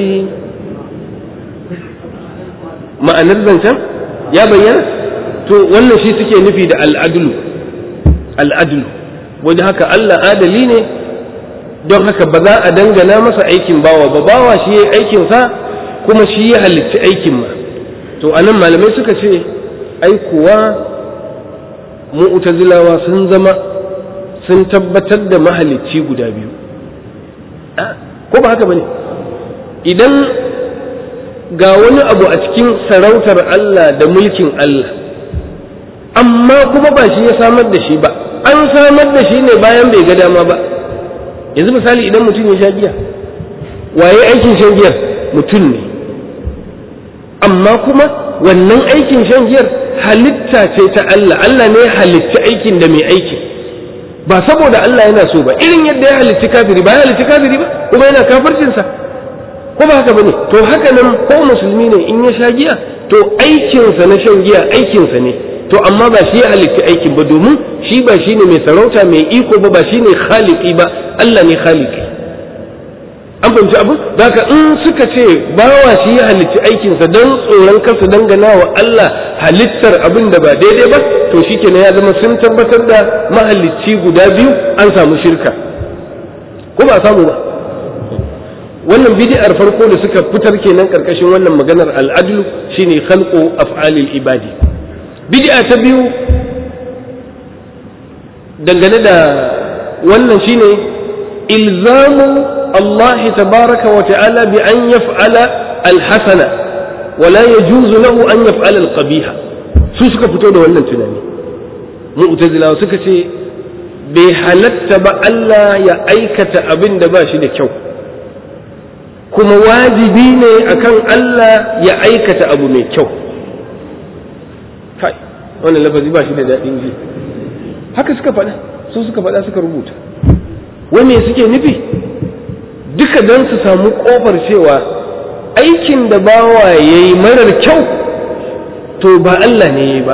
ma'anar zancen ya bayyana to wannan shi suke nufi da al'adulu al'adulu wajen haka Allah adali ne don haka ba za a dangana masa aikin bawa ba bawa shi ya aikinsa kuma shi ya halitta aikin ma to anan malamai suka ce ai kuwa mu'tazilawa sun zama sun tabbatar da mahalicci guda biyu ko ba haka bane idan ga wani abu a cikin sarautar Allah da mulkin Allah amma kuma ba shi ya samar da shi ba an samar da shi ne bayan bai ga dama ba yanzu misali idan mutum ya sha giya waye aikin shan giyar mutum ne amma kuma wannan aikin shan giyar halitta ce ta Allah Allah ne ya halitta aikin da mai aiki ba saboda Allah yana so ba irin yadda ya halitta kafiri ba ya halitta kafiri ba kuma yana kafircinsa ko ba haka bane to haka nan ko musulmi ne in ya sha giya to aikinsa na shan giya aikinsa ne to amma ba shi ya halitta aikin ba domin shi ba shi ne mai sarauta mai iko ba ba shi ne khaliki ba Allah ne khaliki an fahimci abu haka in suka ce bawa shi ya halitta aikinsa don tsoron kasa dangana wa Allah halittar abin da ba daidai ba to shi ya zama sun tabbatar da mahalicci guda biyu an samu shirka ko ba samu ba wannan bid'ar farko da suka fitar kenan karkashin wannan maganar al'adlu shine khalqu af'alil ibadi bid'a ta biyu dangane da wannan shine ilzamu Allah tabaraka wa ta'ala bi an yaf'ala al-hasana wa la yajuzu lahu an yaf'ala al-qabiha su suka fito da wannan tunani mu'tazilawa suka ce bai halatta ba Allah ya aikata abin da ba shi da kyau kuma wajibi ne akan Allah ya aikata abu mai kyau kai wannan lafazi ba shi da daɗin ji haka suka faɗa su suka faɗa suka rubuta wani suke nufi duka don su samu ƙofar cewa aikin da bawa ya yi marar kyau to ba Allah ne ya yi ba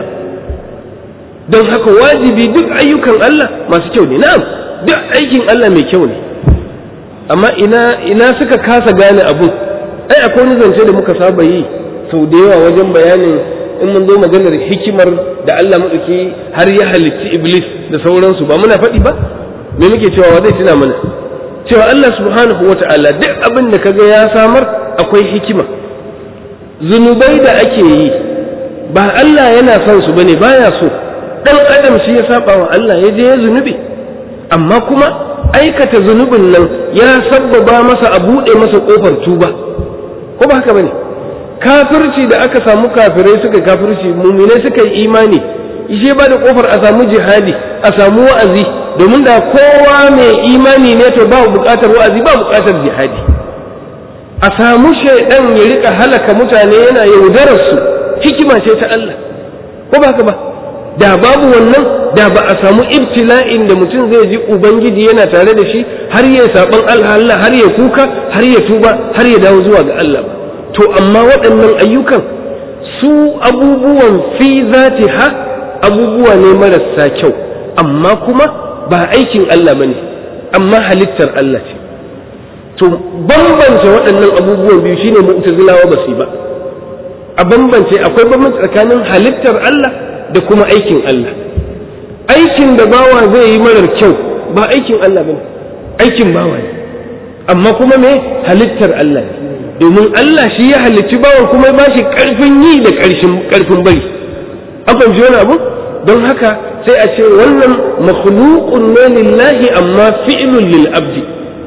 don haka wajibi duk ayyukan Allah masu kyau ne na'am duk aikin Allah mai kyau ne amma ina ina suka kasa gane abu ai akwai wani zance da muka saba yi sau da yawa wajen bayanin in mun zo maganar hikimar da Allah maɗauki har ya halicci iblis da sauransu ba muna faɗi ba me muke cewa wa zai tuna mana cewa Allah subhanahu wata'ala duk abin da kaga ya samar akwai hikima zunubai da ake yi ba Allah yana son su bane baya so dan adam shi ya saba wa Allah ya je ya zunubi amma kuma aikata zunubin nan ya sabbaba masa a buɗe masa ƙofar tuba ko ba haka bane kafirci da aka samu kafirai suka kafirci muminai suka yi imani ishe ba da ƙofar a samu jihadi a samu wa'azi domin da kowa mai imani ne to ba buƙatar wa'azi ba buƙatar jihadi a samu shaidan ya rika halaka mutane yana yaudarar su hikima ce ta Allah ko ba haka ba da babu wannan da ba a samu ibtila'in da mutum zai ji ubangiji yana tare da shi har ya saban Allah har ya kuka har ya tuba har ya dawo zuwa ga Allah ba to amma waɗannan ayyukan su abubuwan fi zati ha abubuwa ne marasa kyau amma kuma ba aikin Allah bane amma halittar Allah ce to bambance waɗannan abubuwan biyu shine mu'tazilawa ba su ba a bambance akwai bambanci tsakanin halittar Allah da kuma aikin Allah aikin da bawa zai yi marar kyau ba aikin Allah bane aikin bawa ne amma kuma me halittar Allah ne domin Allah shi ya halicci bawan kuma ba shi karfin yi da karfin bari an fahimci wani abu don haka sai a ce wannan makhluqun ne lillahi amma fi'lun lil abdi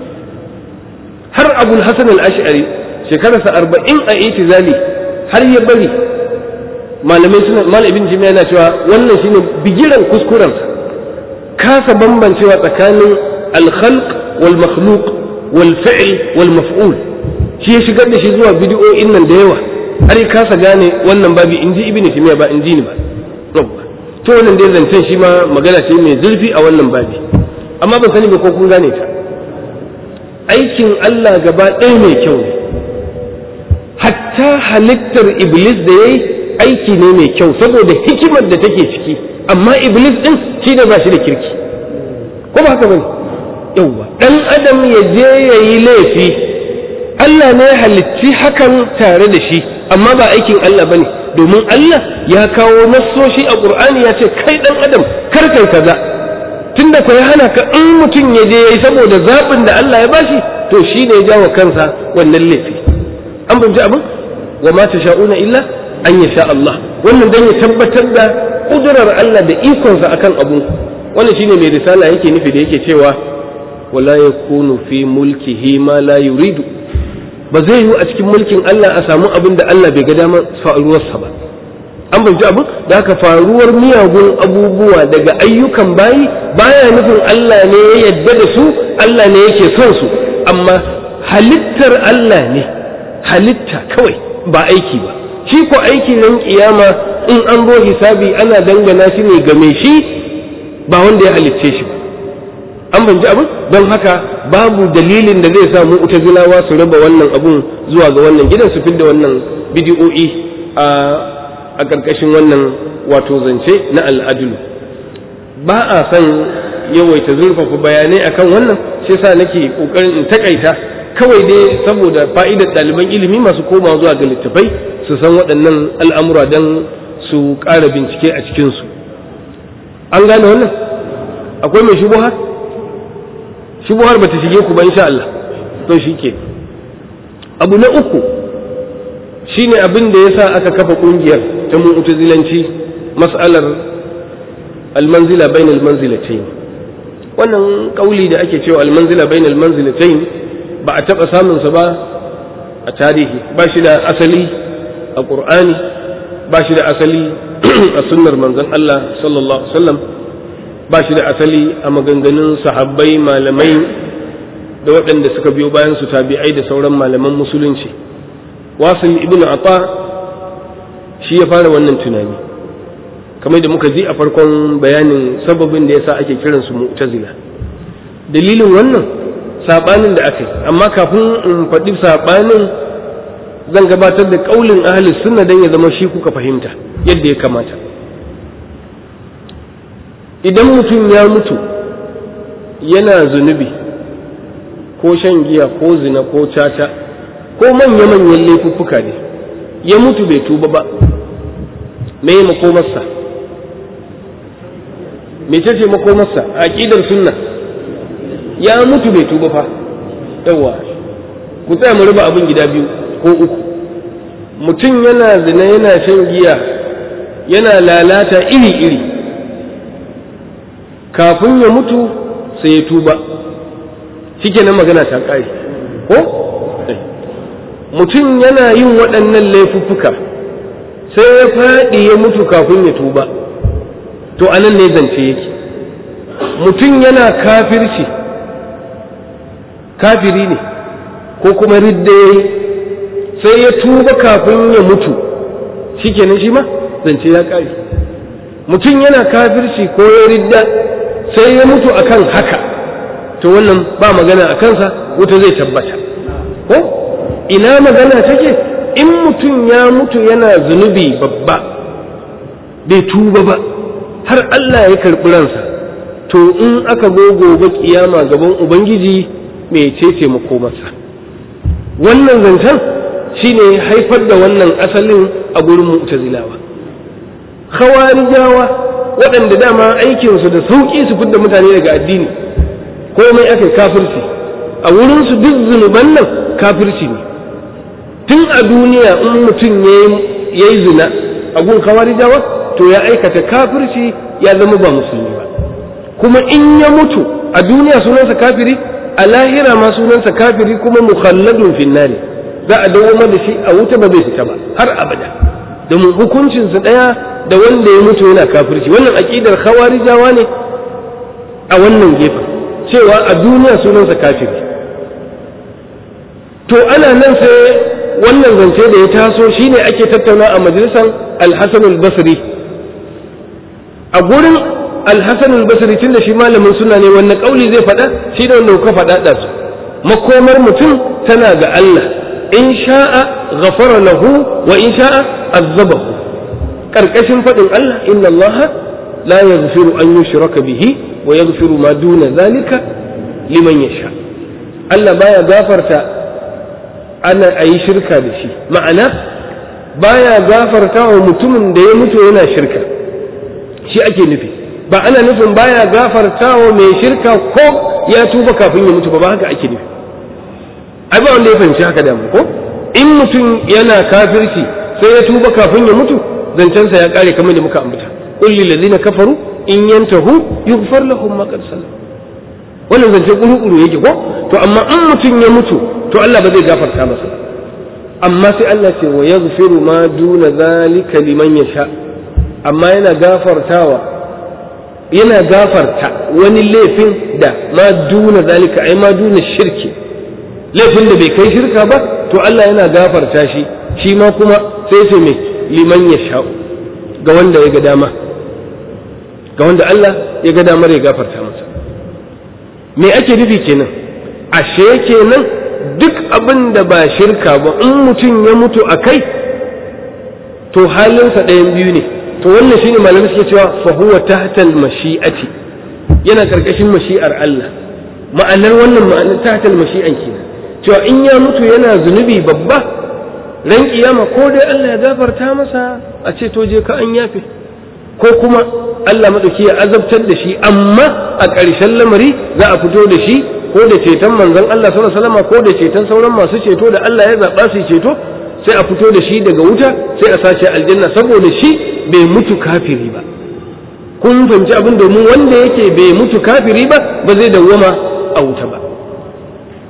har abul hasan al-ash'ari shekararsa arba'in a itizali har ya bari malamai suna malam ibn jami'a yana cewa wannan shine bigiran kuskuren kasa bambancewa tsakanin al-khalq wal makhluq wal fi'l wal maf'ul shi ya shigar da shi zuwa bid'o'in nan da yawa har ya kasa gane wannan babi inji ibn jami'a ba inji ni ba to wannan dai zancen shi ma magana ce mai zurfi a wannan babi amma ban sani ba ko kun gane ta aikin Allah gaba ɗaya mai kyau ne hatta halittar iblis da yayi aiki ne mai kyau saboda hikimar da take ciki amma iblis din shi ne ba shi da kirki ko ba haka bane yauwa dan adam ya je ya yi laifi Allah ne halicci hakan tare da shi amma ba aikin Allah bane domin Allah ya kawo nassoshi a Qur'ani ya ce kai dan adam kar kai kaza tunda ko ya hana ka in mutum ya je yayi saboda zabin da Allah ya bashi to shi ne ya jawo kansa wannan laifi an fahimci abin wa ma tasha'una illa an ya sha Allah wannan dan ya tabbatar da kudurar Allah da ikonsa akan abu wannan shine mai risala yake nufi da yake cewa wala yakunu fi mulkihi ma la yuridu ba zai yiwu a cikin mulkin Allah a samu abin da Allah bai ga damar faruwarsa ba an bai abin da haka faruwar miyagun abubuwa daga ayyukan bayi baya nufin Allah ne ya yadda da su Allah ne yake son su amma halittar Allah ne halitta kawai ba aiki ba shi ko aiki nan kiyama in an zo hisabi ana dangana shi ne game shi ba wanda ya halicce shi ba an banji abin don haka babu dalilin da zai sa mu utazilawa su raba wannan abun zuwa ga wannan gidan su fidda wannan bidiyo'i a a ƙarƙashin wannan wato zance na al'adulu ba a son yawaita zurfafa bayanai akan wannan shi sa nake ƙoƙarin in takaita kawai dai saboda fa'idar ɗaliban ilimi masu komawa zuwa ga littafai su san waɗannan al'amura don su ƙara bincike a cikinsu an gane wannan akwai mai shubuhar shubuhar ba ta shige ku ba insha Allah to shi ke abu na uku shine abin da ya sa aka kafa ƙungiyar ta mu'tazilanci mas'alar almanzila bain almanzilatayn wannan kauli da ake cewa almanzila bain almanzilatayn ba a taɓa samunsa ba a tarihi ba shi da asali a ƙur'ani ba shi da asali a sunnar manzon Allah sallallahu alaihi wasallam ba shi da asali a maganganun sahabbai malamai da waɗanda suka biyo bayan su tabi'ai da sauran malaman musulunci wasil ibn ata shi ya fara wannan tunani kamar da muka ji a farkon bayanin sababin da yasa ake kiransu mu'tazila dalilin wannan sabanin da aka yi amma kafin in faɗi sabanin zan gabatar da ƙaulin ahli sunna don ya zama shi kuka fahimta yadda ya kamata idan mutum ya mutu yana zunubi ko shan giya ko zina ko caca ko manya-manyan laifuffuka ne ya mutu bai tuba ba me makomarsa mece ce makomarsa a aƙidar sunna ya mutu bai tuba fa yawa ku tsaya mu raba abin gida biyu ko uku mutum yana zina yana shan giya yana lalata iri-iri kafin ya mutu sai ya tuba shike nan magana ta ƙari ko mutum yana yin waɗannan laifuffuka sai ya faɗi ya mutu kafin ya tuba to anan ne zance yake mutum yana kafirci kafiri ne ko kuma ridda ya yi sai ya tuba kafin ya mutu shi kenan shi ma zance ya ƙare mutum yana kafirci ko ya ridda sai ya mutu akan haka to wannan ba magana a kansa wuta zai tabbata ko ina magana take in mutum ya mutu yana zunubi babba bai tuba ba har Allah ya karɓi ransa to in aka zo gobe kiyama gaban ubangiji mai cece makomarsa wannan zancen shine haifar da wannan asalin a gurin mu'tazilawa khawarijawa waɗanda dama aikinsu da sauƙi su fidda mutane daga addini komai aka kafirci a wurinsu duk zunuban nan kafirci ne tun a duniya in mutum ya yi zina a gun khawarijawa to ya aikata kafirci ya zama ba musulmi ba kuma in ya mutu a duniya sunansa kafiri a lahira ma sunansa kafiri kuma mukhalladun finnari za a dawo da shi a wuta ba zai fita ba har abada domin hukuncinsa ɗaya da wanda ya mutu yana kafirci wannan aƙidar khawarijawa ne a wannan gefen cewa a duniya sunansa kafiri to ana nan sai wannan zance da ya taso shine ake tattauna a majalisar alhassan al-basri a gurin alhassan al-basri tun da shi malamin suna ne wanne kauli zai faɗa shi da wanda ka faɗa da su makomar mutum tana ga Allah in sha'a ghafara lahu wa in sha'a azabahu karkashin faɗin Allah inna Allah la yaghfiru an yushraka bihi wa yaghfiru ma duna zalika liman yasha Allah baya gafarta ana ayi shirka da shi ma'ana baya gafarta wa mutumin da ya mutu yana shirka shi ake nufi ba ana nufin baya gafarta wa mai shirka ko ya tuba kafin ya mutu ba ba haka ake nufi ai ba wanda ya fahimci haka da ko in mutum yana kafirci sai ya tuba kafin ya mutu zancensa ya kare kamar da muka ambata qul lil ladina kafaru in yantahu yughfar lahum ma qad salam wannan zance kuru yake ko to amma in mutum ya mutu to Allah ba zai gafarta masa amma sai Allah ce wa yaghfiru ma duna zalika liman yasha amma yana gafartawa yana gafarta wani laifin da ma duna zalika ai ma duna shirki laifin da bai kai shirka ba to Allah yana gafarta shi shi ma kuma sai sai mai liman ya sha'u ga wanda ya ga dama ga wanda Allah ya ga damar ya gafarta masa me ake nufi kenan ashe kenan duk abin da ba shirka ba in mutum ya mutu a kai to halinsa ɗayan biyu ne to wannan shine malamai suke cewa fa huwa tahtal mashi'ati yana karkashin mashi'ar Allah ma'anar wannan ma'anar tahtal mashi'an kenan cewa in ya mutu yana zunubi babba ran kiyama ko dai Allah ya gafarta masa a ce to je ka an yafe ko kuma Allah madauki ya azabtar da shi amma a ƙarshen lamari za a fito da shi ko da ceton manzon Allah sallallahu alaihi wasallam ko da ceton sauran masu ceto da Allah ya zaba su ceto sai a fito da shi daga wuta sai a sace aljanna saboda shi bai mutu kafiri ba kun fahimci abin domin wanda yake bai mutu kafiri ba ba zai dawwama a wuta ba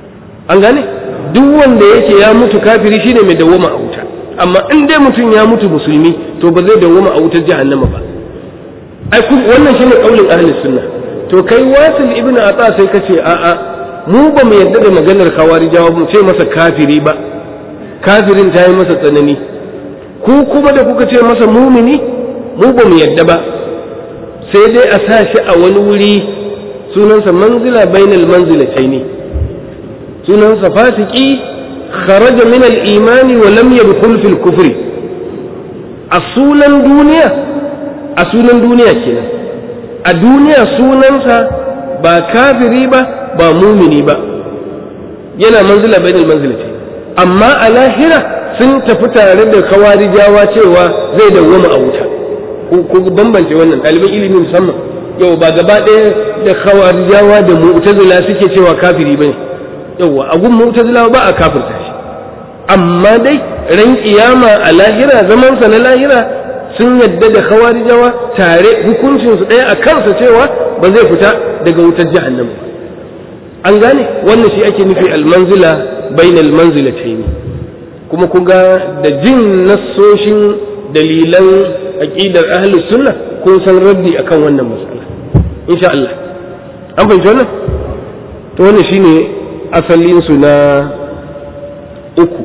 an gane duk wanda yake ya mutu kafiri shine mai dawwama a wuta amma in dai mutum ya mutu musulmi to ba zai dawwama a wutar jahannama ba ai wannan shine kaulin ahli sunna to kai wasil ibn ata sai kace a a mu ba mu yadda da maganar khawarijawa mu ce masa kafiri ba kafirin ta yi masa tsanani ku kuma da kuka ce masa mumini mu ba mu yadda ba sai dai a sa shi a wani wuri sunansa manzila bainal manzilataini sunansa fasiki kharaja min al-imani wa lam yadkhul fil kufri a sunan duniya a sunan duniya kenan a duniya sunansa ba kafiri ba ba mumini ba yana manzila bainal manzilataini amma a lahira sun tafi tare da kawarijawa cewa zai dawwama a wuta ku bambance wannan ɗaliban ilimi musamman yau ba gaba ɗaya da khawarijawa da mu'tazila suke cewa kafiri bane yawa a gun mu'tazila ba a kafirta shi amma dai ran kiyama a lahira zaman sa na lahira sun yadda da khawarijawa tare hukuncin su ɗaya a kansa cewa ba zai fita daga wutar jahannama an gane wannan shi ake nufi almanzila bainal manzilatayn kuma kun ga da jin nassoshin dalilan aqidar ahlus sunna kun san raddi akan wannan matsala insha Allah an fahimci wannan to wannan shine asalin su na uku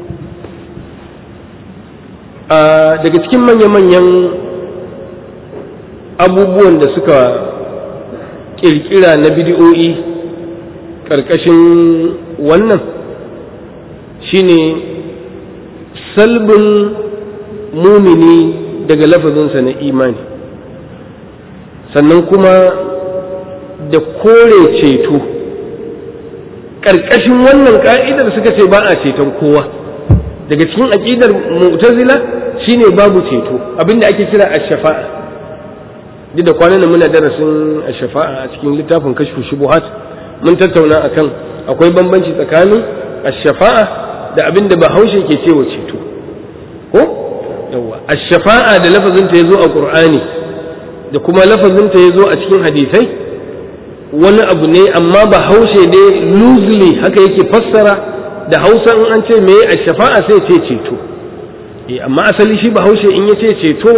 a daga cikin manya-manyan abubuwan da suka kirkira na bidiyo'i ƙarƙashin wannan shine salbin mumini daga lafazinsa na imani sannan kuma da kore ceto ƙarƙashin wannan ƙa'idar suka ce ba a ceton kowa daga cikin aƙidar mu'tazila shine babu ceto abinda ake kira ash-shafa'a duk da kwanan muna darasin ash-shafa'a a cikin littafin kashfu shubuhat mun tattauna akan akwai bambanci tsakanin ash-shafa'a da abinda bahaushe ke cewa ceto ko yawa ash-shafa'a da lafazin ta yazo a qur'ani da kuma lafazin ta yazo a cikin hadisai wani abu ne amma bahaushe dai loosely haka yake fassara da hausa in an ce me ash-shafa'a sai ce ceto eh amma asali shi bahaushe in yace ceto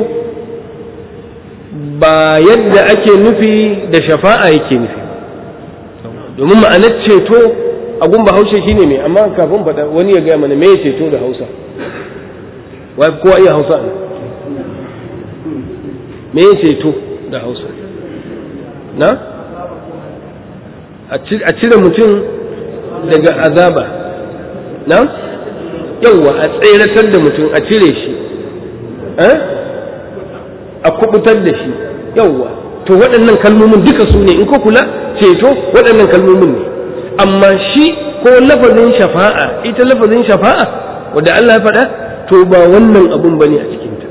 ba yadda ake nufi da shafa'a yake nufi domin ma'anar ceto a gun bahaushe shine me amma kafin faɗa wani ya gaya mana me ceto da hausa wai kowa iya hausa ne me ceto da hausa na a cire mutum daga azaba na yauwa a tseratar da mutum a cire shi a kubutar da shi yauwa to waɗannan kalmomin duka su ne in ko kula ceto waɗannan kalmomin ne amma shi ko lafazin shafa'a ita lafazin shafa'a wadda Allah ya faɗa to ba wannan abun bane a cikinta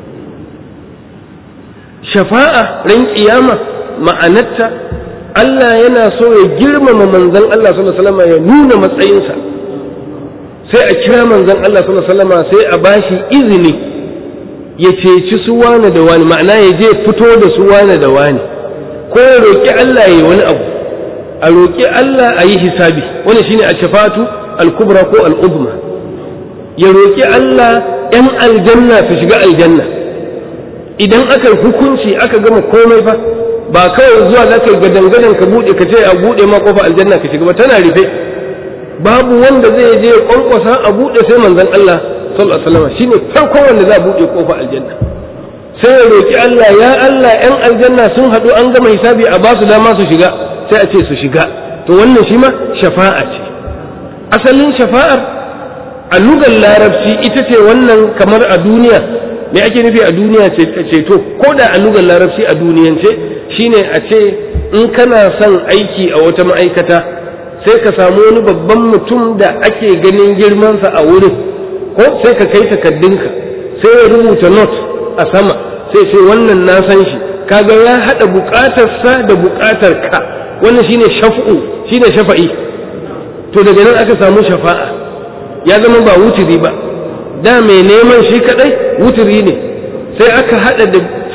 shafa'a ran kiyama ma'anarta Allah yana so ya girmama manzon Allah sallallahu alaihi wasallam ya nuna matsayinsa sai a kira manzon Allah sallallahu alaihi wasallam sai a bashi izini ya ceci su wane da wani ma'ana ya je fito da su wane da wani ko ya roƙi Allah ya yi wani abu a roƙi Allah a yi hisabi wani shine a shafatu al-kubra ko al-uzma ya roƙi Allah ‘yan aljanna su shiga aljanna idan aka hukunci aka gama komai fa ba kawai zuwa za ka yi gadangadan ka buɗe ka ce a buɗe ma kofa aljanna ka shiga ba tana rufe babu wanda zai je ya kwankwasa a buɗe sai manzon Allah sallallahu alaihi wasallam shine farkon wanda za a buɗe kofa aljanna sai ya roƙi Allah ya Allah ‘yan aljanna sun haɗu an gama hisabi a ba su dama su shiga sai a ce su shiga to wannan shi ma shafa'a ce asalin shafa'ar a lugar larabci ita ce wannan kamar a duniya me ake nufi a duniya ceto ko da a lugar larabci a duniyance shine a ce in kana son aiki a wata ma'aikata sai ka samu wani babban mutum da ake ganin girmansa a wurin ko sai ka kai takaddunka sai ya rubuta not a sama sai ce wannan na san shi kaga ya haɗa buƙatarsa da buƙatar ka wannan shine shaf'u shine shafa'i to daga nan aka samu shafa'a ya zama ba wuturi ba da mai neman shi kadai wuturi ne sai aka hada da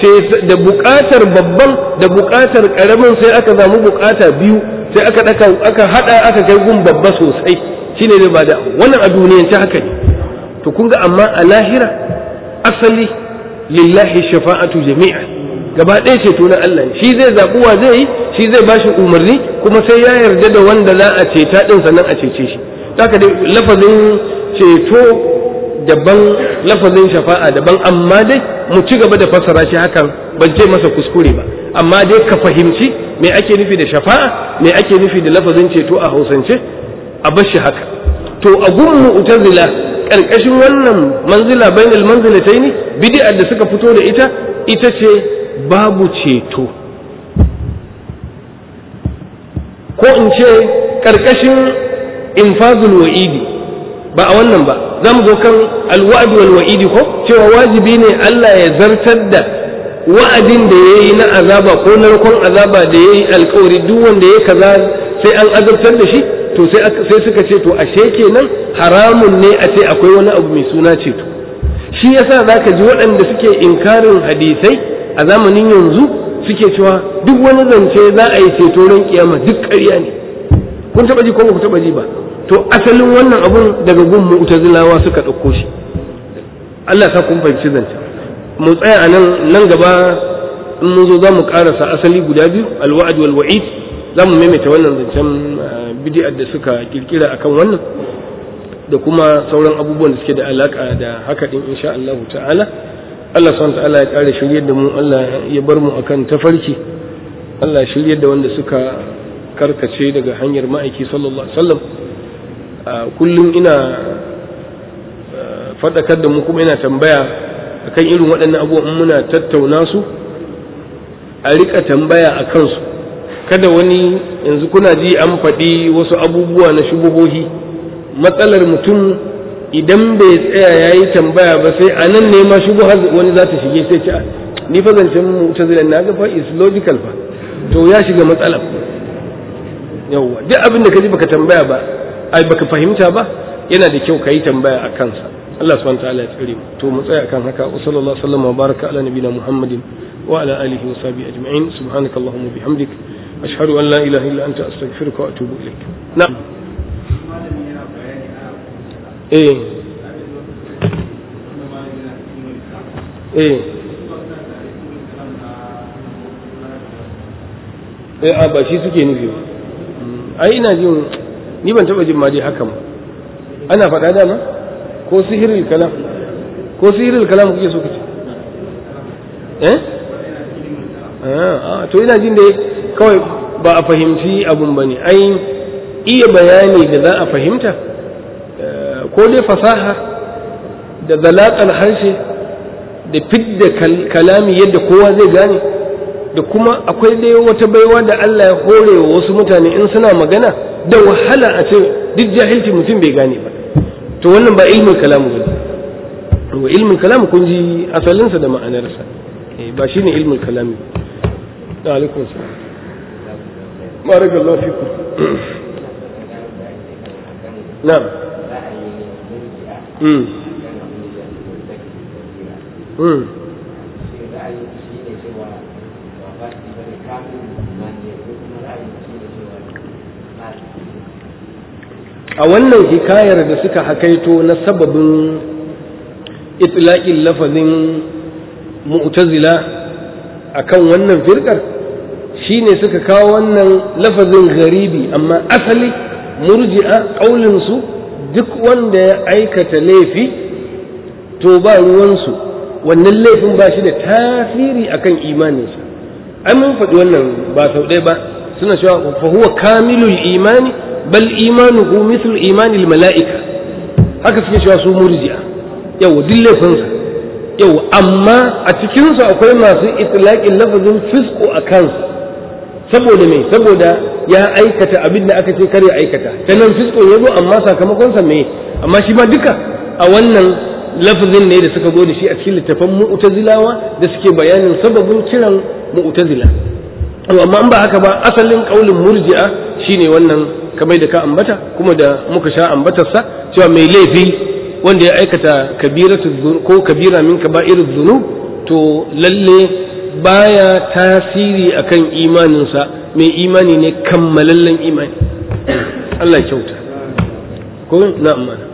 da buƙatar babban da buƙatar ƙaramin sai aka samu buƙata biyu sai aka daka aka hada aka kai gun babba sosai shine ne ba da wannan a duniyance haka ne to kun ga amma a lahira asali lillahi shafa'atu jami'a gaba ɗaya ceto na Allah ne shi zai zaɓi wa zai yi shi zai bashi umarni kuma sai ya yarda da wanda za a ceta ɗin sannan a cece shi haka dai lafazin ceto daban lafazin shafa'a daban amma dai mu ci gaba da fassara shi hakan ban ce masa kuskure ba amma dai ka fahimci me ake nufi da shafa'a me ake nufi da lafazin ceto a hausance a bar shi haka to a gun mu'tazila karkashin wannan manzila bainal manzilataini bid'ar da suka fito da ita ita ce babu ceto ko in ce karkashin infazul wa'idi ba a wannan ba za mu zo kan alwa'd wal wa'idi ko cewa wajibi ne Allah ya zartar da wa'adin da ya yi na azaba ko narkon azaba da ya yi alkawari duk wanda ya kaza sai an azabtar da shi to sai suka ce to ashe kenan haramun ne a ce akwai wani abu mai suna ceto shi yasa za ka ji waɗanda suke inkarin hadisai a zamanin yanzu suke cewa duk wani zance za a yi ceto ran kiyama duk ƙarya ne kun taɓa ji ko ba ku taɓa ji ba to asalin wannan abun daga gun mu'tazilawa suka ɗauko shi Allah sa kun fahimci zance mu tsaya a nan nan gaba in mun zo za mu karasa asali guda biyu alwa'ad wal wa'id za mu maimaita wannan zancen bid'ar da suka kirkira akan wannan da kuma sauran abubuwan da suke da alaka da haka din insha Allah ta'ala Allah subhanahu ta'ala ya kare shiryar da mu Allah ya bar mu akan tafarki Allah ya shiryar da wanda suka karkace daga hanyar ma'aiki sallallahu alaihi wasallam kullum ina faɗakar da mu kuma ina tambaya akan irin waɗannan abubuwan muna tattauna su a rika tambaya a kansu kada wani yanzu kuna ji an faɗi wasu abubuwa na shubuhohi matsalar mutum idan bai tsaya ya yi tambaya ba sai a nan ne ma shubuhar wani za ta shige sai ce ni fa zancen mutazilan na ga fa is logical fa to ya shiga matsala yawwa duk abin da ka ji baka tambaya ba ai baka fahimta ba yana da kyau ka yi tambaya a kansa Allah subhanahu wa ta'ala ya tsare mu to mu tsaya kan haka wa sallallahu alaihi wa baraka ala nabina muhammadin wa ala alihi wa sahbihi ajma'in subhanaka allahumma bihamdik ashhadu an la ilaha illa anta astaghfiruka wa atubu ilaik na'am eh eh eh a ba shi suke nufi ba ai ina jin ni ban taba jin ma dai hakan ba ana faɗa dama ko sihirul kalam ko sihirul kalam kuke so kace eh ah to ina jin dai kawai ba a fahimci abun bane ai iya bayani da za a fahimta ko dai fasaha da zalaƙar harshe da fidda kalami yadda kowa zai gane da kuma akwai dai wata baiwa da Allah ya hore wa wasu mutane in suna magana da wahala a ce duk jahilci mutum bai gane ba to wannan ba ilmin kalamu ba wa ilmin kalamu kun ji asalinsa da ma'anarsa ba shine ilmin kalami da alaikum salam barakallahu fikum na'am mm mm a wannan hikayar da suka hakaito na sababin itlaƙin lafazin mu'tazila akan wannan firkar shine suka kawo wannan lafazin garibi amma asali murji'a ƙaulinsu duk wanda ya aikata laifi to ba ruwansu wannan laifin ba shi da tasiri akan imaninsa ai mun faɗi wannan ba sau ɗaya ba suna cewa fa huwa kamilul imani bal imanuhu mithlu imanil mala'ika haka suke cewa su murji'a yau duk laifinsa yau amma a cikinsu akwai masu itlaqin lafazin fisqu a kansa saboda me saboda ya aikata abin da aka ce kar ya aikata ta nan fisqo ya zo amma sakamakonsa me amma shi ma duka a wannan lafazin ne da suka zo da shi a cikin littafan mu'tazilawa da suke bayanin sababin kiran mu'tazila amma an ba haka ba asalin kaulin murji'a shine wannan kamar da ka ambata kuma da muka sha ambatarsa cewa mai laifi wanda ya aikata kabiratu ko kabira min kaba'irul dhunub to lalle baya tasiri akan imaninsa mai imani ne kammalallen imani Allah ya kyauta ko na amana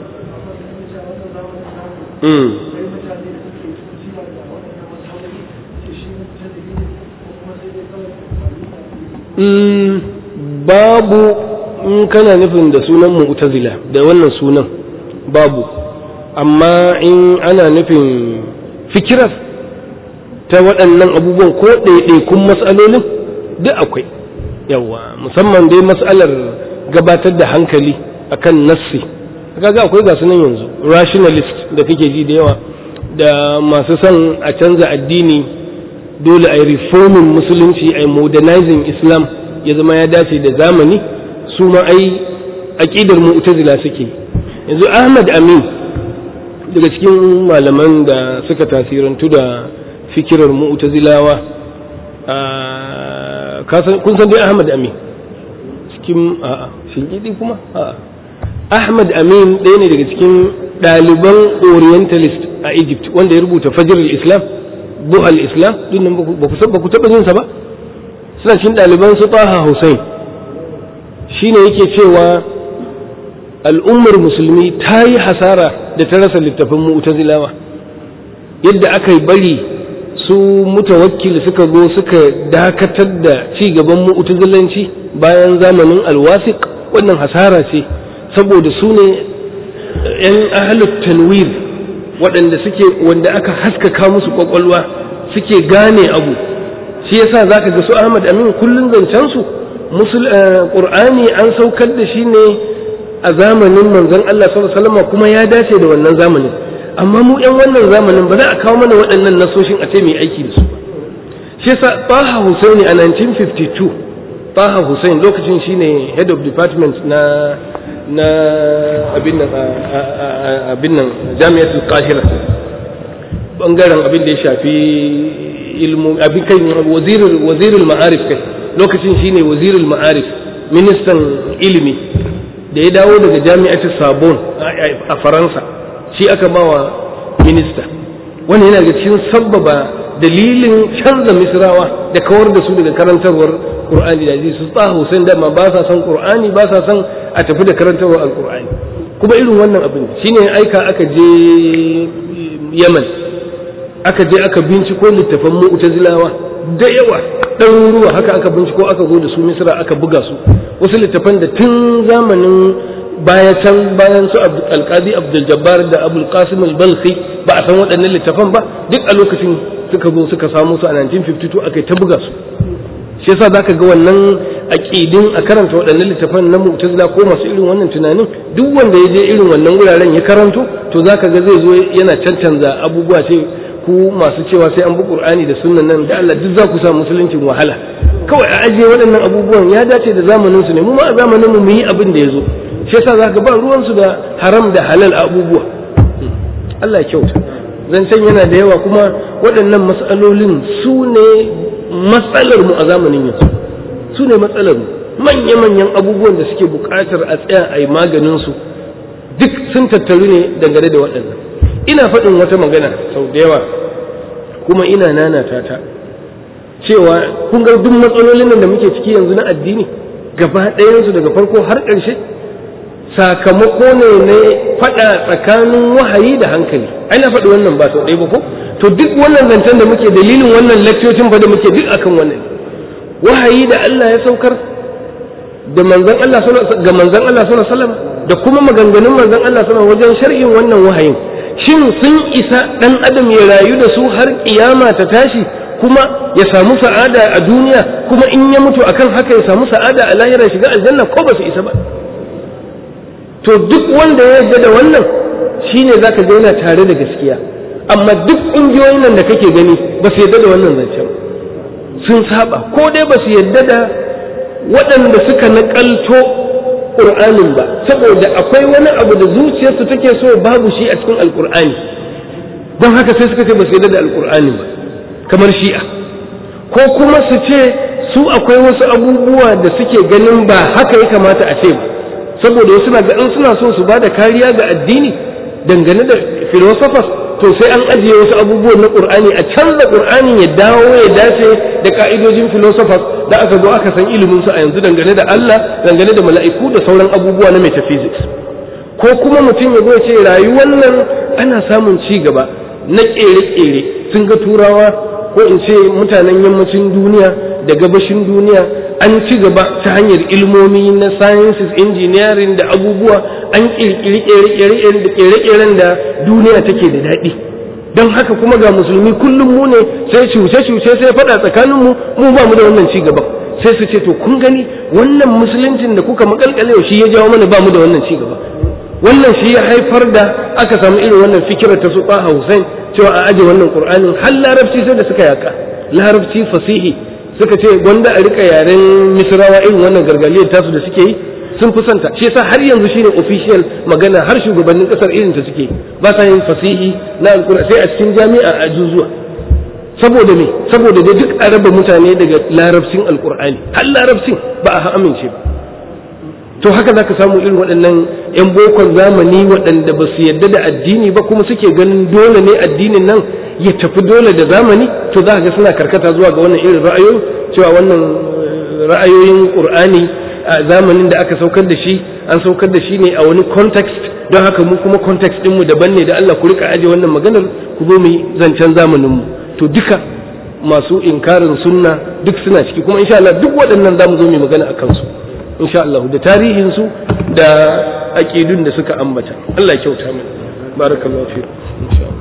babu in kana nufin da sunan mu'tazila da wannan sunan babu amma in ana nufin fikirar ta waɗannan abubuwan ko ɗaiɗaikun matsalolin duk akwai yawa musamman dai matsalar gabatar da hankali akan nassi kaga akwai ga sunan yanzu rationalist da kake ji da yawa da masu son a canza addini dole a yi reforming musulunci a yi modernizing islam ya zama ya dace da zamani su ma ai aƙidar mu'tazila suke yanzu ahmad amin daga cikin malaman da suka tasirantu da fikirar mu'tazilawa kun san dai ahmad amin cikin a'a shingidi kuma a'a ahmad amin ɗaya ne daga cikin ɗaliban orientalist a egypt wanda ya rubuta fajr islam buhal islam dinnan ba ku taɓa jinsa ba suna cikin ɗaliban su taha hussein shine yake cewa al'ummar musulmi ta yi hasara da ta rasa littafin mu'tazilawa yadda aka yi bari su mutawakkil suka zo suka dakatar da ci gaban mu'tazilanci bayan zamanin alwasiq wannan hasara ce saboda su ne 'yan ahalut tanwir waɗanda suke wanda aka haskaka musu kwakwalwa suke gane abu shi yasa zaka ga su Ahmad Amin kullun zancen su Qur'ani an saukar da shi ne a zamanin manzon Allah sallallahu alaihi wasallam kuma ya dace da wannan zamanin amma mu ƴan wannan zamanin ba za a kawo mana waɗannan nasoshin a ce mai aiki da su ba shi yasa Taha Hussein a 1952 Taha Hussein lokacin shine head of department na na abin nan abin nan Jami'atul Qahira bangaren abin da ya shafi ilmu abin kai wazirul wazirul ma'arif kai lokacin shine wazirul ma'arif ministan ilimi da ya dawo daga jami'atul sabon a faransa shi aka bawa minista wannan yana da cikin sabbaba dalilin canza misrawa da kawar da su daga karantarwar qur'ani da hadisi su tsaha Hussein da ma ba sa son qur'ani ba sa son a tafi da karantarwar alqur'ani kuma irin wannan abin shine aika aka je Yaman aka je aka binciko littafan mu'tazilawa da yawa ɗaruruwa haka aka binciko aka zo da su misra aka buga su wasu littafan da tun zamanin baya can bayan su alqadi abdul jabbar da abul qasim al-balkhi ba a san waɗannan littafan ba duk a lokacin suka zo suka samu su a 1952 aka ta buga su shi yasa zaka ga wannan aqidin a karanta waɗannan littafan na mu'tazila ko masu irin wannan tunanin duk wanda ya je irin wannan wuraren ya karanto to zaka ga zai zo yana cancanza abubuwa ce ku masu cewa sai an bi qur'ani da sunnan nan da Allah duk za ku sa musuluncin wahala kawai a ajiye waɗannan abubuwan ya dace da zamanin su ne mu ma a zamanin mu yi abin da ya zo shi yasa zaka ba ruwan su da haram da halal abubuwa Allah ya kyauta zancen yana da yawa kuma waɗannan matsalolin su ne matsalar mu a zamanin yanzu su ne matsalar mu manya-manyan abubuwan da suke buƙatar a tsaya a yi maganin su duk sun tattaru ne dangane da waɗannan ina faɗin wata magana sau da yawa kuma ina nanata ta cewa kun ga duk matsalolin da muke ciki yanzu na addini gaba ɗayansu daga farko har ƙarshe sakamako ne na faɗa tsakanin wahayi da hankali ai na faɗi wannan ba sau ɗaya ba ko to duk wannan zancen da muke dalilin wannan lakcocin fa da muke duk akan wannan wahayi da Allah ya saukar da manzon Allah ga manzon Allah sallallahu alaihi wasallam da kuma maganganun manzon Allah sallallahu wajen shar'in wannan wahayin shin sun isa dan adam ya rayu da su har kiyama ta tashi kuma ya samu sa'ada a duniya kuma in ya mutu akan haka ya samu sa'ada a lahira shiga aljanna ko ba su isa ba to duk wanda ya yarda da wannan shine zaka ga yana tare da gaskiya amma duk ƙungiyoyin nan da kake gani ba su yarda da wannan zancen sun saba ko dai ba su yarda da waɗanda suka naƙalto ƙur'anin ba saboda akwai wani abu da zuciyarsu take so babu shi a cikin alƙur'ani don haka sai suka ce ba su yarda da alƙur'ani ba kamar shi'a ko kuma su ce su akwai wasu abubuwa da suke ganin ba haka ya kamata a ce ba saboda wasu na in suna so su ba da kariya ga addini dangane da philosophers to sai an ajiye wasu abubuwan na qur'ani a canza qur'ani ya dawo ya dace da ka'idojin philosophers da aka zo aka san ilimin su a yanzu dangane da Allah dangane da mala'iku da sauran abubuwa na metaphysics ko kuma mutum ya zo ya ce rayuwar nan ana samun ci gaba na kere-kere sun ga turawa ko in ce mutanen yammacin duniya da gabashin duniya an ci gaba ta hanyar ilmomi na sciences engineering da abubuwa an kirkiri kere-keren da duniya take da daɗi don haka kuma ga musulmi kullum mu ne sai cuce-cuce sai faɗa tsakanin mu mu ba mu da wannan ci gaban sai su ce to kun gani wannan musuluncin da kuka makalkale shi ya jawo mana ba mu da wannan ci gaba wannan shi ya haifar da aka samu irin wannan fikirar ta su Hussein cewa a aje wannan Qur'anin har larabci sai da suka yaka larabci fasihi suka ce gwanda a rika yaren misrawa irin wannan gargaliyar tasu da suke yi sun fi santa shi yasa har yanzu shine official magana har shugabannin kasar irin ta suke ba sa yin fasihi na alqur'ani sai a cikin jami'a a juzuwa saboda me saboda da duk a raba mutane daga larabcin alqur'ani har larabcin ba a amince ba to haka zaka samu irin waɗannan 'yan bokon zamani waɗanda ba su yadda da addini ba kuma suke ganin dole ne addinin nan ya tafi dole da zamani to za ga suna karkata zuwa ga wannan irin ra'ayoyi cewa wannan ra'ayoyin qur'ani a zamanin da aka saukar da shi an saukar da shi ne a wani context don haka mu kuma context ɗinmu daban ne da Allah ku rika aje wannan maganar ku zo mu zancen zamanin mu to duka masu inkarin sunna duk suna ciki kuma insha Allah duk waɗannan zamu zo mu magana akan su insha Allah da tarihin su da aqidun da suka ambata Allah ya kyauta mana barakallahu fi insha Allah